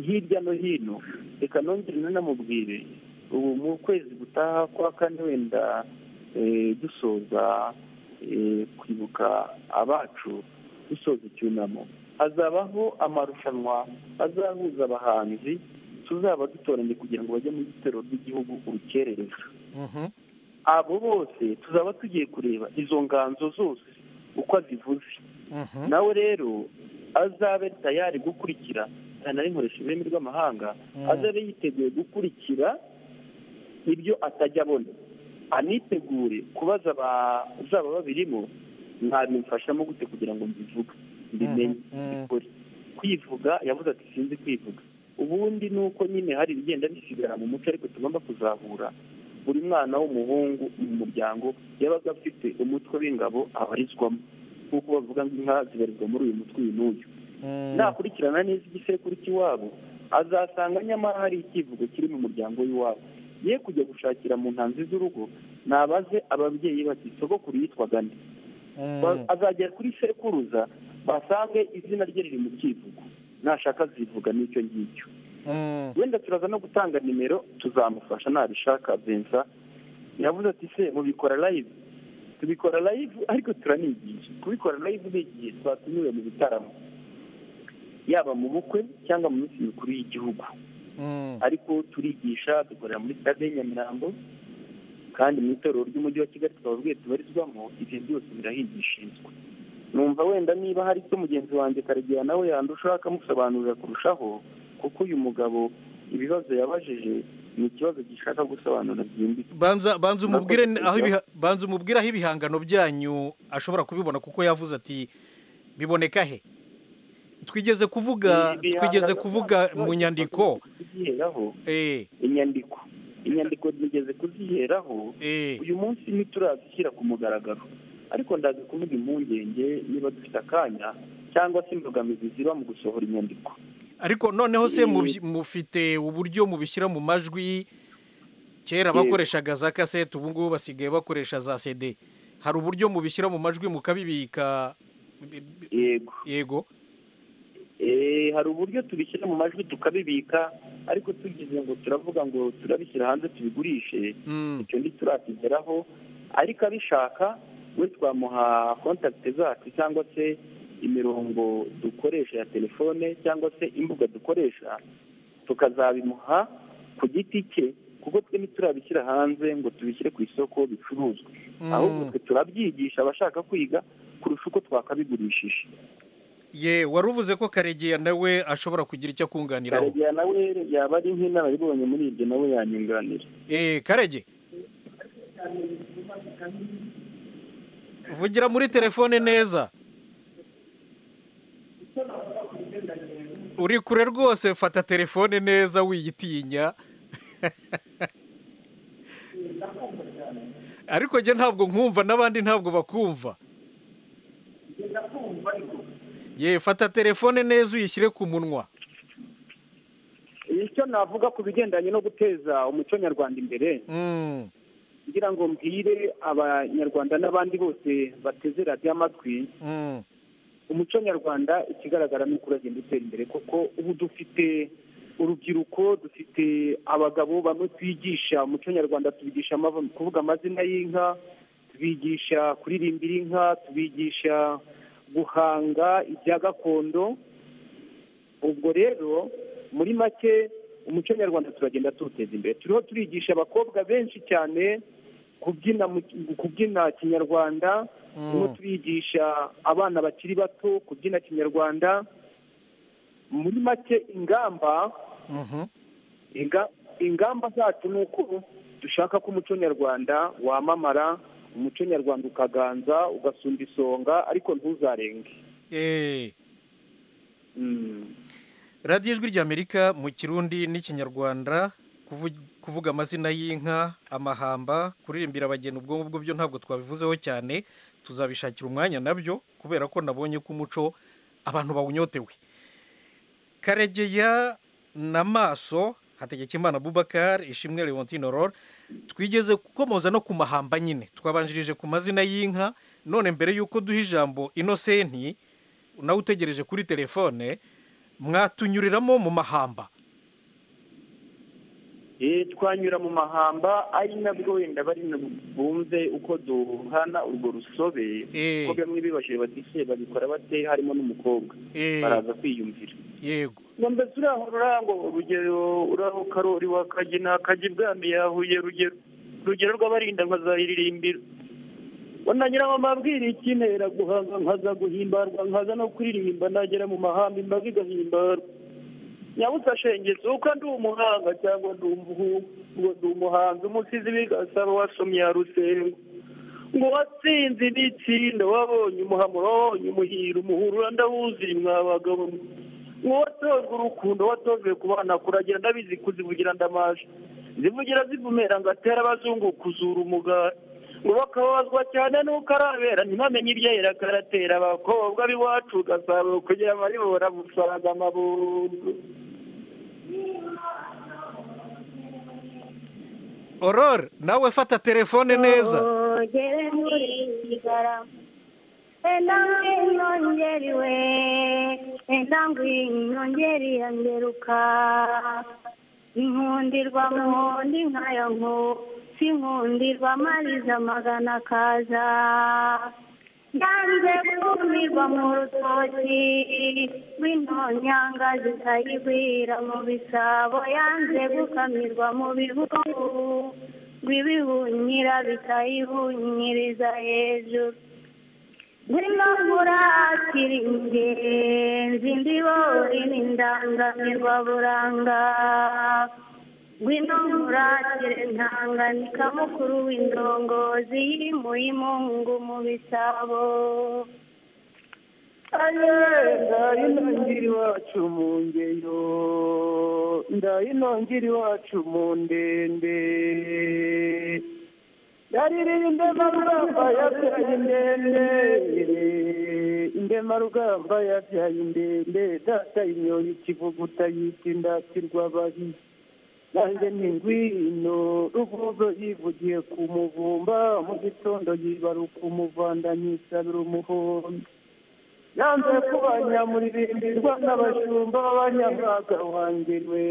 hirya no hino reka nongere nanamubwire ubu mu kwezi gutaha kwa kane wenda dusoza kwibuka abacu dusoza icyunamo hazabaho amarushanwa azahuza abahanzi tuzaba dutoranye kugira ngo bajye mu gitero rw'igihugu urukerereza abo bose tuzaba tugiye kureba izo nganzo zose uko azivuze nawe rero azabe tayari gukurikira nkoresha ururimi rw'amahanga azabe yiteguye gukurikira ibyo atajya abona anitegure kubaza abazaba babirimo mwabimfashamo gute kugira ngo mbivuge mbimenye mbikore kwivuga yavuze ati sinzi kwivuga ubundi ni uko nyine hari ibigenda bisigara mu muco ariko tugomba kuzahura buri mwana w'umuhungu mu muryango yabaga afite umutwe w'ingabo abarizwamo nk'uko bavuga ngo inka zibarizwa muri uyu mutwe uyu n'uyu nakurikirana neza igisekuru cy'iwabo azasanga nyamara hari icyivugo kiri mu muryango w'iwabo ye kujya gushakira mu ntanzi z'urugo nabaze ababyeyi bati sogokuru yitwaga nde azagera kuri sekuruza basange izina rye riri mu cyivugo nashaka zivuga n'icyo ngicyo wenda turaza no gutanga nimero tuzamufasha nabishaka bensa yavuze ati se mubikora layivu tubikora layivu ariko turanigisha kubikora layivu n'igihe twatumiwe mu bitaramo yaba mu bukwe cyangwa mu minsi mikuru y'igihugu ariko turigisha dukorera muri stade ya nyamirambo kandi mu itorero ry'umujyi wa kigali twababwiye tubarizwamo ibyo byose birahigishirizwa numva wenda niba hari icyo mugenzi wanjye karegera nawe yandusha akamusobanurira kurushaho kuko uyu mugabo ibibazo yabajije ni ikibazo gishaka gusobanura byimbitse banza umubwire aho ibihangano byanyu ashobora kubibona kuko yavuze ati biboneka he twigeze kuvuga twigeze kuvuga mu nyandiko inyandiko inyandiko nigeze kuziheraho uyu munsi ntiturazishyira ku mugaragaro ariko ndaza kuvuga impungenge niba dufite akanya cyangwa se imbogamizi ziba mu gusohora inyandiko ariko noneho se mufite uburyo mubishyira mu majwi kera bakoreshaga za kasete ubu ngubu basigaye bakoresha za sede hari uburyo mubishyira mu majwi mukabibika yego hari uburyo tubishyira mu majwi tukabibika ariko tugize ngo turavuga ngo turabishyira hanze tubigurishe icyo ntiturakigeraho ariko abishaka we twamuha kontakiti zacu cyangwa se imirongo dukoresha ya telefone cyangwa se imbuga dukoresha tukazabimuha ku giti cye kuko twe ntiturabishyira hanze ngo tubishyire ku isoko bicuruzwe ahubwo twe turabyigisha abashaka kwiga kurusha uko twakabigurishije ye wari uvuze ko karegeya nawe ashobora kugira icyo akunganiraho karegeya nawe yaba ari nk'inararibonye muri ibyo nawe yanyunganira eee karege vugira muri telefone neza uri kure rwose fata telefone neza wiyitinya ariko njye ntabwo nkumva n'abandi ntabwo bakumva ye fata telefone neza uyishyire ku munwa icyo navuga ku bigendanye no guteza umuco nyarwanda imbere ngira ngo mbwire abanyarwanda n'abandi bose bateze radiyo amatwi umuco nyarwanda ikigaragara ni uko uragenda utera imbere kuko ubu dufite urubyiruko dufite abagabo bamwe twigisha umuco nyarwanda tubigisha kuvuga amazina y'inka tubigisha kuririmbira inka tubigisha guhanga ibya gakondo ubwo rero muri make umuco nyarwanda turagenda tuwuteza imbere turiho turigisha abakobwa benshi cyane kubyina mu- kubyina kinyarwanda turimo turigisha abana bakiri bato kubyina kinyarwanda muri make ingamba inga- ingamba zacu ni uko dushaka ko umuco nyarwanda wamamara umuco nyarwanda ukaganza ugasumba isonga ariko ntuzarenge Eh. radiyo ijwi ry'amerika mu kirundi n'ikinyarwanda kuvu- kuvuga amazina y'inka amahamba kuririmbira abageni ubwo ngubwo byo ntabwo twabivuzeho cyane tuzabishakira umwanya nabyo kubera ko nabonye ko umuco abantu bawunyotewe karegeya na maso hategekimana bubakar ishimwe leontine rol twigeze gukomoza no ku mahamba nyine twabanjirije ku mazina y'inka none mbere y'uko duha ijambo inosenti nawe utegereje kuri telefone mwatunyuriramo mu mahamba Eh, twanyura mu mahamba ari nabwo wenda bari nab- bumve uko duhana urwo rusobe Eh. kuko bamwe bibajije bati se babikora bate harimo n'umukobwa Eh. baraza kwiyumvira yego ngo turiho rurango urugero uraho karori wakagina akajya ibwami yahuye rugero urugero rw'abarinda nkazayiririmbira wananyuramo amabwira ikinera guhanga nkaza guhimbarwa nkaza no kuririmba nagera mu mahamba imbaga igahimbarwa nyabusa shengetse uko ndi umuhanga cyangwa ndi umuhu- ngo ndi umuhanzi umusizi bigasaba wasomye ya rusengo ngo watsinze ibitsinda wabonye umuhamuro wabonye umuhiro umuhurura ndawuzuye mwabagabo mwe ngo watojwe urukundo watojwe ku bana kuragira ndabizi kuzivugira ndamaje zivugira zivumera ngo atere abazungu kuzura umugara ngo bakababazwa cyane n'uko arabera ntibamenye ibyera karatera abakobwa b'iwacu gasabo kugira amaribora musaraga amabundo orore nawe fata telefone neza Ongere muri igara enange inyongeriwe enange inyongeri yangeruka inkundirwa mundi nkayo nku sinkundirwa mariza magana kaza yanze kumirwa mu rutoki rw'intonyanga zitayigwira mu bisabo yanze gukamirwa mu bihugu bibihunyira bikayihunyiriza hejuru zino murakira ingenzi ndibori n'indangamirwa buranga ngwino murakire ntanganika mukuru w'indongozi yimuye imungu mu bisabo ndayi nongera iwacu mu ngeyo ndayi nongera iwacu mu ndende yaririmbe marugamba yabyaye indende indema rugamba yabyaye indende data imyoyo ikivuguta yita indatirwa babi nanjye ni ngwino ruvuzo yivugiye ku muvumba mu gitondo yibaruka umuvanda nyisabira umuhondo yanze kuba nyamuririmbirirwa n'abashumba b'abanyamwaga wanjye we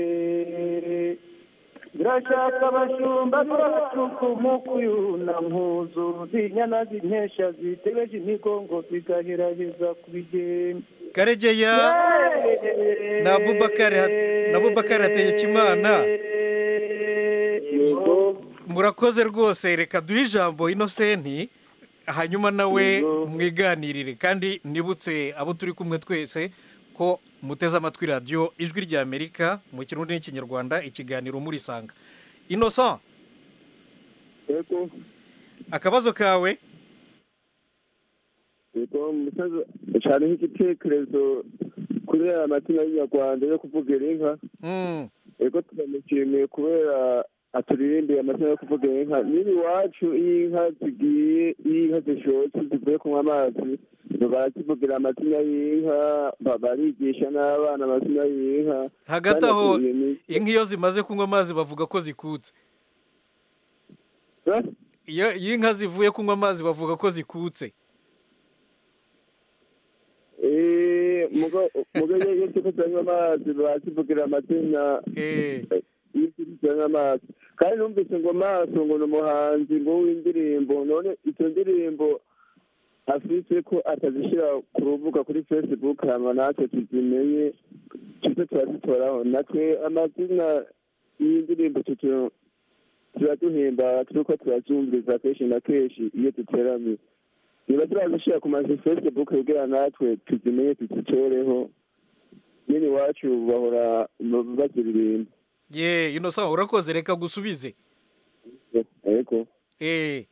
birashaka abashumba n'abacuku mu kuyuna nkuzu zinyana zinkesha zitebeje imigongo zigaheraheza ku bigenda karegeya na bubakari Hat- na bubakari hategekimana murakoze rwose reka duhe ijambo inosenti hanyuma nawe mwiganirire kandi nibutse abo turi kumwe twese ko muteze amatwi radiyo ijwi ry'amerika mu kirundi n'ikinyarwanda ikiganiro murisanga inosenti yego akabazo kawe yego musaza nshaniho igitekerezo kuri aya matina y'inyarwanda yo kuvugira inka Mm. yego turamushimiye kubera aturirimbiye amazina yo kuvugira inka niba iwacu iyo inka zigiye iyo inka zishotse zivuye kunywa amazi barazivugira amazina y'inka ba- barigisha n'abana amazina y'inka hagati Kandi aho aturiye ni- inka iyo zimaze kunywa amazi bavuga ko zikutse Eh? iyo iyo inka zivuye kunywa amazi bavuga ko zikutse Eh, muga muga iyo iyo ziko zanywa amazi barazivugira amazina yinjiriza nk'amaso kandi numvise ngo maso ngo ni umuhanzi ngo w'indirimbo none izo ndirimbo afite ko atazishyira ku rubuga kuri facebook hanyuma natwe tuzimenye tuze turazitoraho natwe amazina y'iyi ndirimbo turaduhimbara tuko turazumviriza kenshi na kenshi iyo duteranye niba turazishyira ku mazu facebook kugira natwe tuzimenye tuzitoreho nyine iwacu bahora baziririmba ye inosa urakoze reka gusubize yego eh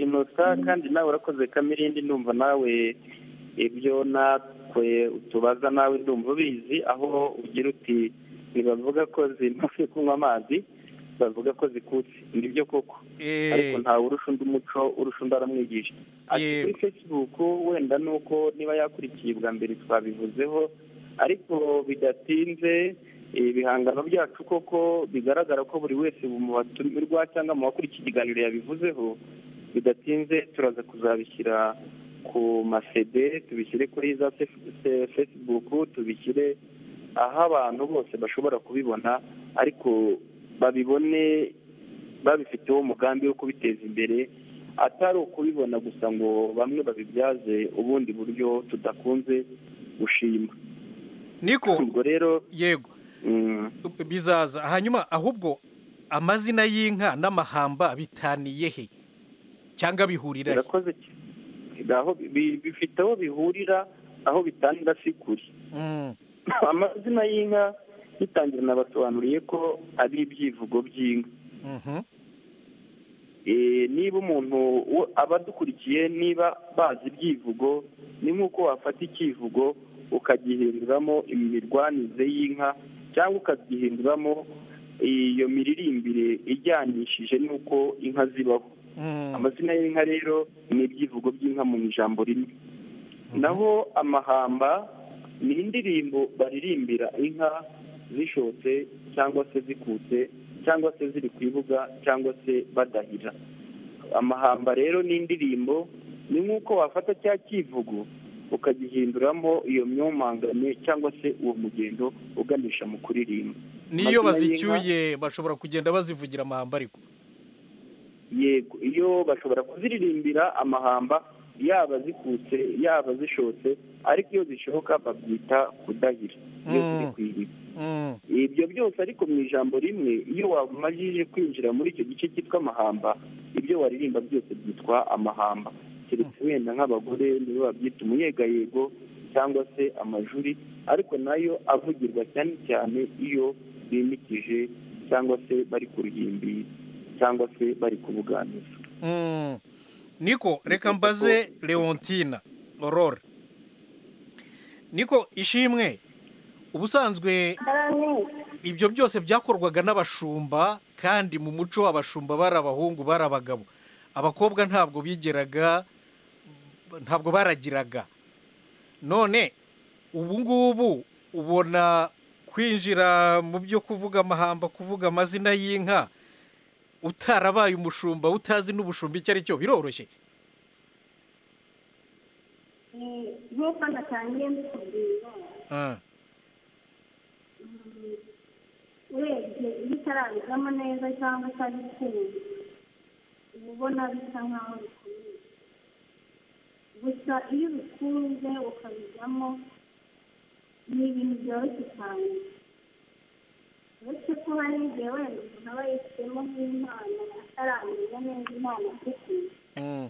inota kandi nawe urakoze kamirindi ndumva nawe ibyo natwe utubaza nawe ndumva ubizi aho ugira uti ntibavuga ko zimaze kunywa amazi bavuga ko zikutse nibyo koko ariko ntawe urusha undi umuco urusha undi aramwigisha ati Yego. kuri facebook wenda ni uko niba yakurikiye ubwa mbere twabivuzeho ariko bidatinze eh, ibihangano byacu koko bigaragara ko buri wese mu batumirwa cyangwa mu bakurikiye ikiganiro yabivuzeho bidatinze turaza kuzabishyira ku masede tubishyire kuri za fe- fe- facebook tubishyire aho abantu bose bashobora kubibona ariko babibone babifiteho umugambi wo kubiteza imbere atari ukubibona gusa ngo bamwe babibyaze ubundi buryo tudakunze gushima niko ubwo rero yego bizaza hanyuma ahubwo amazina y'inka n'amahamba bitaniye he cyangwa bihurira he birakoze aho bi- bifite aho bihurira aho bitanga si kure Mm. amazina y'inka bitangira nabasobanuriye ko ari ibyivugo by'inka Mhm. Eh, niba umuntu wo- abadukurikiye niba bazi ibyivugo ni nk'uko wafata ikivugo ukagihinduramo imirwanize y'inka cyangwa ukagihinduramo iyo miririmbire ijyanishije n'uko inka zibaho amazina y'inka rero ni ibyivugo by'inka mu ijambo rimwe naho amahamba ni indirimbo baririmbira inka zishotse cyangwa se zikutse cyangwa se ziri ku ibuga cyangwa se badahira amahamba rero ni indirimbo ni nk'uko wafata cya kivugo ukagihinduramo iyo myomangane cyangwa se uwo mugendo uganisha mu kuririmba n'iyo Amazina y'inka- bazicyuye bashobora kugenda bazivugira amahamba ariko yego iyo bashobora kuziririmbira amahamba yaba zikutse yaba zishotse ariko iyo zishoka babyita kudahira iyo ziri ku iriba Mm. ibyo byose ariko mu ijambo rimwe iyo wamajije kwinjira muri icyo gice cyitwa amahamba ibyo waririmba byose byitwa amahamba keretse wenda nk'abagore nibo babyita umuyegayego cyangwa se amajuri ariko nayo avugirwa cyane cyane iyo bimikije cyangwa se bari ku ruhimbi cyangwa se bari kubuganiza Mm. niko reka mbaze leontina aurore niko ishimwe ubusanzwe ibyo byose byakorwaga n'abashumba kandi mu muco w'abashumba bari abahungu bari abagabo abakobwa ntabwo bigeraga ntabwo baragiraga none ubu ngubu ubona kwinjira mu byo kuvuga amahamba kuvuga amazina y'inka utarabaye umushumba utazi n'ubushumba icyo ari cyo biroroshye nk'uko natangiye mbikubwira Ah, urebye iyo utarabigamo neza cyangwa utabikunze uba ubona bisa nk'aho bikomeye gusa iyo ubikunze ukabijyamo ni ibintu byoroshye cyane uretse ko hari igihe wenda umuntu aba yifitemo nk'impano ataramenya neza impano afite mm.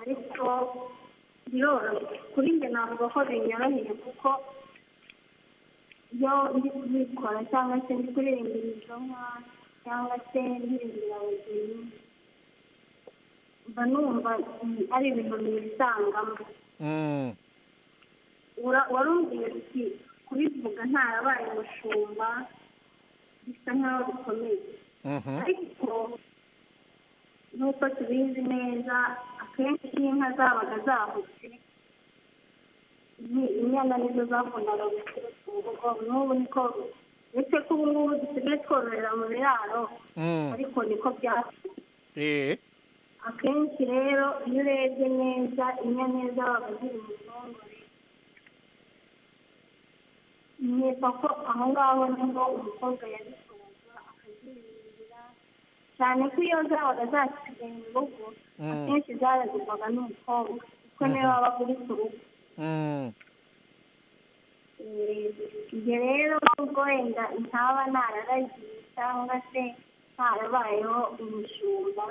ariko biroroshye kuri njye navuga ko binyoroheye kuko iyo ndi kubikora cyangwa se ndi kuririmbira izo nka cyangwa se ndirimbira abageni mba numva mm, ari ibintu nisangamo Mm. Ura- warumviye uti kubivuga ntarabaye umushumba bisa nk'aho bikomeye Mhm. ariko nk'uko tubizi neza akenshi iyo inka zabaga zahutse ni- inyana nizo zakundaga guturuka mu rugo n'ubu niko uretse ko ubu ngubu dusigaye twororera mu biraro Mm. ariko niko byatuma Eh. akenshi rero iyo urebye neza inyana zabaga ziri mu ruhongore niba ko aho ngaho niho umukobwa yabikoze kuzirindira cyane ko iyo zabaga zasigaye mu rugo akenshi zaragirwaga n'umukobwa kuko niwe waba uri ku rugo ibyo rero nubwo wenda ntaba nararagiye cyangwa se ntarabayeho umushumba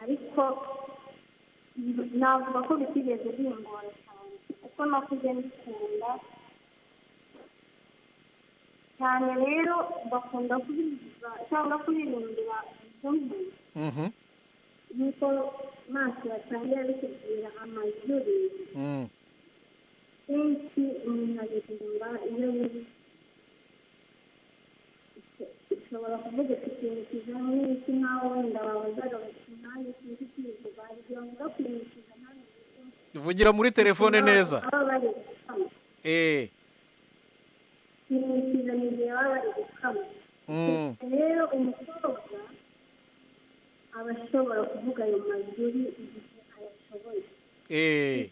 ariko navuga ko bitigeze bingora cyane kuko nakuze mbikunda cyane rero bakunda kubiriza cyangwa kuririmbira izo nkuru nk'uko maso batangira bikubwira amajuri kenshi umuntu aririmba iyo bizi ushobora kuvuga ufite ikintu kijyanye n'iki nawe wenda wabazaga bati nanjye sinzi kwivuga igihe mvuga kuyimukiza nanjye vugira muri telefone neza baba bari gukama eee kwimukiza mu gihe baba bari gukama rero umukobwa aba ashobora kuvuga ayo majuri igihe ayashoboye eee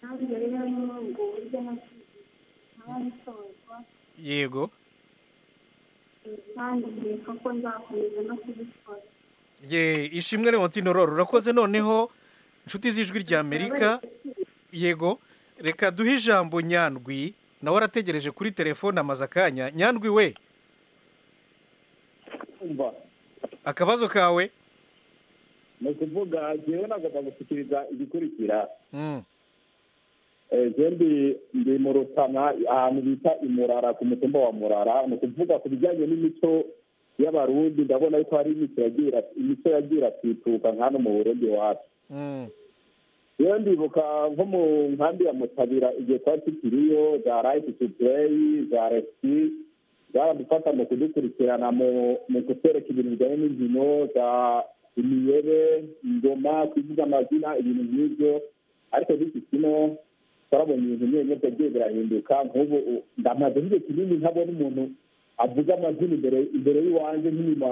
kandi rero ni muri ubwo buryo nasize nkaba nsozwa yego kandi nkeka ko nzakomeza no kubikora ye ishimwe Leontine Aurore urakoze noneho inshuti z'ijwi rya amerika yego reka duhe ijambo nyandwi nawe arategereje kuri telefone amaze akanya nyandwi we mba akabazo kawe ni ukuvuga njyewe nagomba gushyikiriza igikurikira Mm, Eh, je ndi ndi mu rutana ahantu bita imurara ku mutumba wa murara ni ukuvuga ku bijyanye n'imico y'abarundi ndabona yuko hari imico yagiye ira- imico yagiye iratituka nka hano mu burundi iwacu mm, rero ndibuka nko mu nkambi ya mutabira igihe twari tukiriyo za rayiti tudeyi za resiti zaradufata mu kudukurikirana mu- mu kutwereka ibintu bijyanye n'inkino za imiyebe ingoma kuvuga amazina ibintu nk'ibyo ariko n'iki kino twarabonye ibintu nyine byagiye birahinduka nk'ubu u- ndamaze igihe kinini ntabona umuntu avuga amazina imbere imbere y'iwanjye nk'inyuma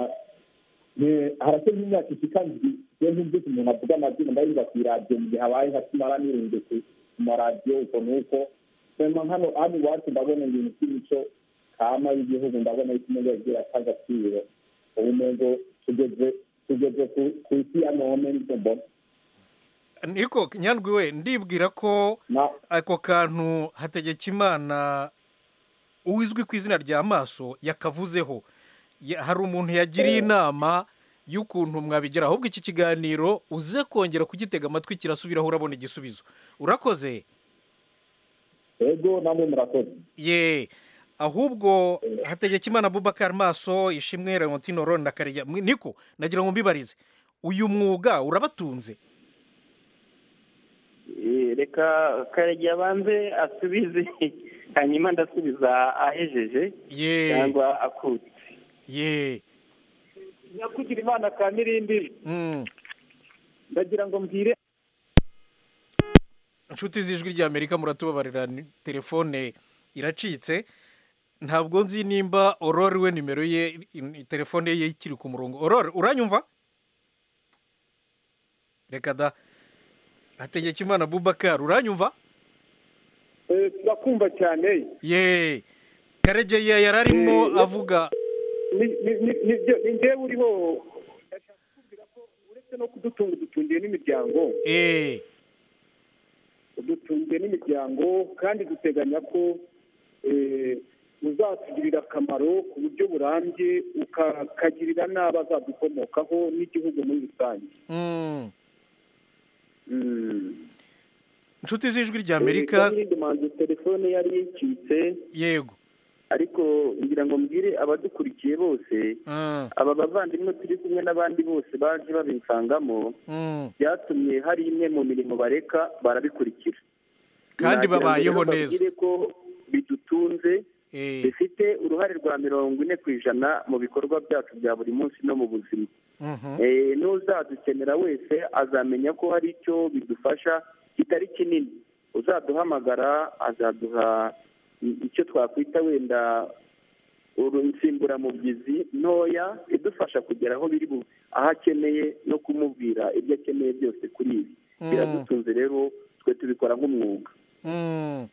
Ne- harasa nk'imyaka ishika ndwi iyo ntumvise umuntu avuga amazina ndayumva ku iradiyo mu gihe habaye nka kimara n'irunze ku maradiyo uko n'uko sema hano hano iwacu ndabona ibintu by'imico kama y'igihugu ndabona yuko umuntu yagiye ata agaciro ubu ntego tugeze tugeze ku- ku isi ya none nicyo mbona niko nyandwi we ndibwira ko ako kantu hategekimana uwizwi ku izina rya maso yakavuzeho Ya- hari umuntu yagiriye inama y'ukuntu mwabigira ahubwo iki kiganiro uze kongera kugitega amatwi kirasubiraho urabona igisubizo urakoze rero namwe murakoze ye ahubwo hategekimana bubakari maso ishimwe leontine orone na karega niko nagira ngo mbibarize uyu mwuga urabatunze Eh, reka karegeya abanze asubize hanyuma ndasubiza ahejeje ye cyangwa akutse ye nyakugira imana ka mirindi Mm. ndagira ngo mbwire inshuti z'ijwi rya amerika muratubabarira ni- telefone iracitse ntabwo nzi nimba orore we nimero ye i- i- telefone ye ikiri ku murongo orore uranyumva reka da hategekimana bubakari uranyumva turakumva cyane ye karegeya yari arimo avuga ni- ni- ni- ni byo- ni njyewe uriho ndashaka kukubwira ko uretse no kudutunga udutungiye n'imiryango eee dutungiye n'imiryango kandi duteganya ko eh, uzatugirira akamaro ku buryo burambye ukakagirira n'abo azadukomokaho n'igihugu muri rusange Mm. Mm. inshuti z'ijwi rya amerika manzi telefone yari yicitse yego ariko ngira ngo mbwire abadukurikiye bose Mm. aba bavandimwe turi kumwe n'abandi bose baje babisangamo Mm. byatumye hari imwe mu mirimo bareka barabikurikira kandi Nagira ngo babayeho rero neza babwire ko bidutunze eee bifite uruhare rwa mirongo ine ku ijana mu bikorwa byacu bya buri munsi no mu buzima Eh, n'uzadukenera wese azamenya ko hari icyo bidufasha kitari kinini uzaduhamagara azaduha i- icyo twakwita wenda uru- insimburamubyizi ntoya idufasha kugera aho biri bu- aho akeneye no kumubwira ibyo akeneye byose kuri ibi Mm. biradutunze rero twe tubikora nk'umwuga Mm.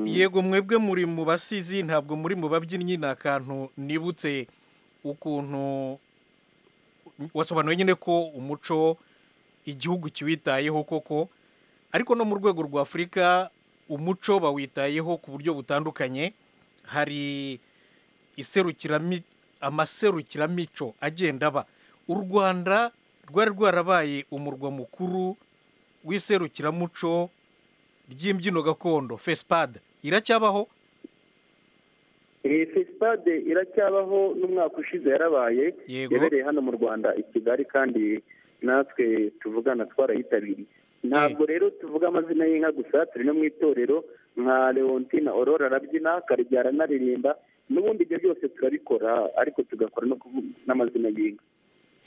yego mwebwe muri mu basizi ntabwo muri mu babyinnyi ni akantu nibutse ukuntu wasobanuye nyine ko umuco igihugu kiwitayeho koko ariko no mu rwego rwa afurika umuco bawitayeho ku buryo butandukanye hari iserukirami amaserukiramico agenda aba u rwanda rwari rwarabaye umurwa mukuru w'iserukiramuco ry'imbyino gakondo fesipade iracyabaho iyi fesipade iracyabaho n'umwaka ushize yarabaye yabereye hano mu rwanda i kigali kandi natwe tuvugana twarayitabiriye ntabwo rero tuvuga amazina y'inka gusa turi no mu itorero nka leontina aurora arabyina karebyara anaririmba n'ubundi ibyo byose turabikora ariko tugakora no n'amazina y'inka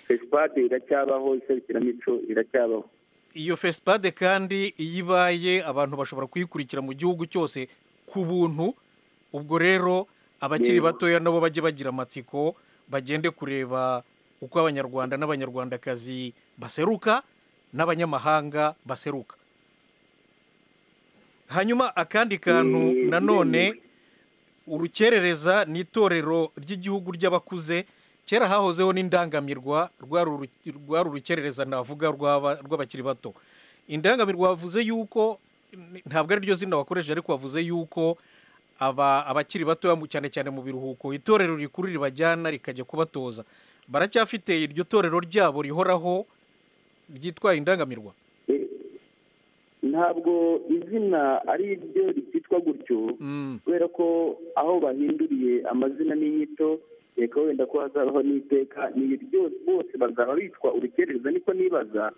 fesipade iracyabaho iserukiramico iracyabaho iyo fesipade kandi iyo ibaye abantu bashobora kuyikurikira mu gihugu cyose ku buntu ubwo rero abakiri batoya nabo bajye bagira amatsiko bagende kureba uko abanyarwanda n'abanyarwandakazi baseruka n'abanyamahanga baseruka hanyuma akandi kantu nanone urukerereza ni itorero ry'igihugu ry'abakuze kera hahozeho n'indangamirwa rwari urukerereza navuga rw'abakiri bato indangamirwa wavuze yuko ntabwo ari ryo zina wakoresheje ariko wavuze yuko abakiri bato cyane cyane mu biruhuko itorero rikuru ribajyana rikajya kubatoza baracyafite iryo torero ryabo rihoraho ryitwa indangamirwa ntabwo izina ari ryo ryitwa gutyo kubera ko aho bahinduriye amazina n'inyito reka wenda ko hazabaho n'iteka ni byose bose bazaba bitwa urukerereza niko nibaza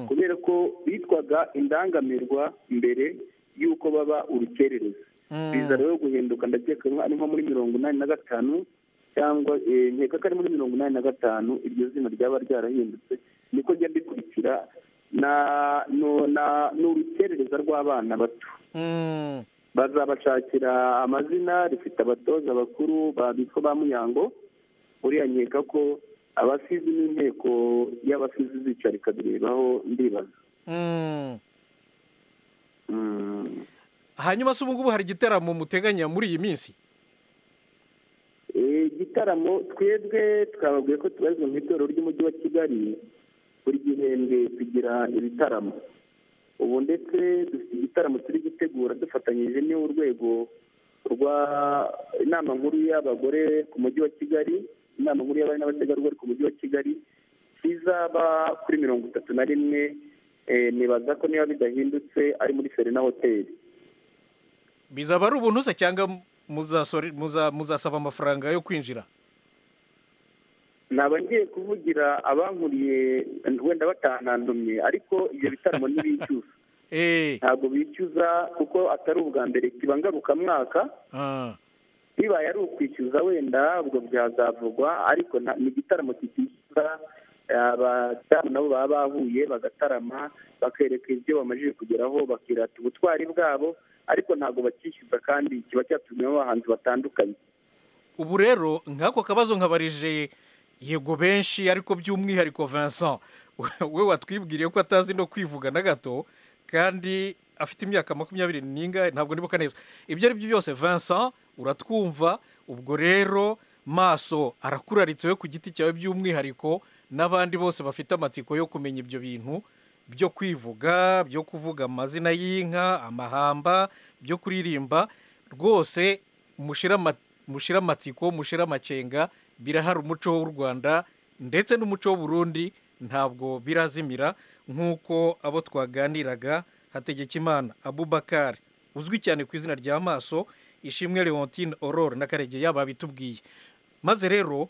kubera ko bitwaga indangamirwa mbere y'uko baba urukerereza biza rero guhinduka ndakeka ari nko muri mirongo inani na gatanu cyangwa nkeka ko ari muri mirongo inani na gatanu iryo zina ryaba ryarahindutse niko njya bikurikira ni urukerereza rw'abana bato bazabashakira amazina rifite abatoza bakuru babitwa ba muyango uriya nkeka ko abasizi n'inteko y'abasizi zicara ikabirebaho ndibaza hanyuma se ubu ngubu hari igitaramo muteganya muri iyi minsi igitaramo twebwe twababwiye ko tubarizwa mu itorero ry'umujyi wa kigali buri gihembwe tugira ibitaramo ubu ndetse dufite igitaramo turi gutegura dufatanyije n'urwego rwa inama nkuru y'abagore ku mujyi wa kigali inama nkuru y'abari n'abategarugori ku mujyi wa kigali kizaba kuri mirongo itatu na rimwe nibaza ko niba bidahindutse ari muri serena hoteli bizaba ari ubuntu se cyangwa muzasaba amafaranga yo kwinjira ntabwo ngiye kuvugira abankuriye wenda batanandumye ariko ibyo bitaramo ntibishyuza ntabwo bishyuza kuko atari ubwa mbere kiba ngarukamwaka bibaye ari ukwishyuza wenda ubwo byazavugwa ariko ni igitaramo kitishyuza abadamu nabo baba bahuye bagatarama bakereka ibyo bamajije kugeraho bakirata ubutwari bwabo ariko ntabwo bakishyuza kandi kiba cyatumiwemo abahanzi batandukanye ubu rero nk'ako kabazo nkabarije yego benshi ariko by'umwihariko Vincent we watwibwiriye ko atazi no kwivuga na gato kandi afite imyaka makumyabiri n'ingahe ntabwo nibuka neza ibyo ari byo byose Vincent uratwumva ubwo rero maso arakuraritse we ku giti cyawe by'umwihariko n'abandi bose bafite amatsiko yo kumenya ibyo bintu byo kwivuga byo kuvuga amazina y'inka amahamba byo kuririmba rwose mushira amatsiko mushira amacenga birahari umuco w'u rwanda ndetse n'umuco w'uburundi ntabwo birazimira nk'uko abo twaganiraga hategekimana abubakari uzwi cyane ku izina rya maso ishimwe leontine aurore na karegeya babitubwiye maze rero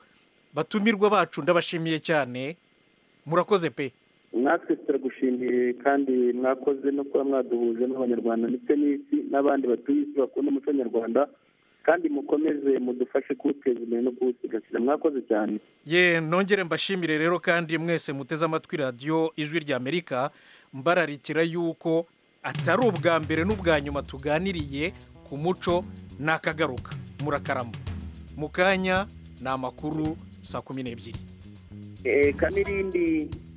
batumirwa bacu ndabashimiye cyane murakoze pe mwatwe turagushimiye kandi mwakoze no kuba mwaduhuje n'abanyarwanda ndetse n'isi n'abandi batuye isi bakunda umuco nyarwanda kandi mukomeze mudufashe kuwuteza imbere no kuwusigasira mwakoze cyane ye nongere mbashimire rero kandi mwese muteze amatwi radiyo ijwi rya amerika mbararikira yuko atari ubwa mbere n'ubwa nyuma tuganiriye ku muco n'akagaruka murakarama mu kanya ni amakuru saa kumi n'ebyiri kanirindi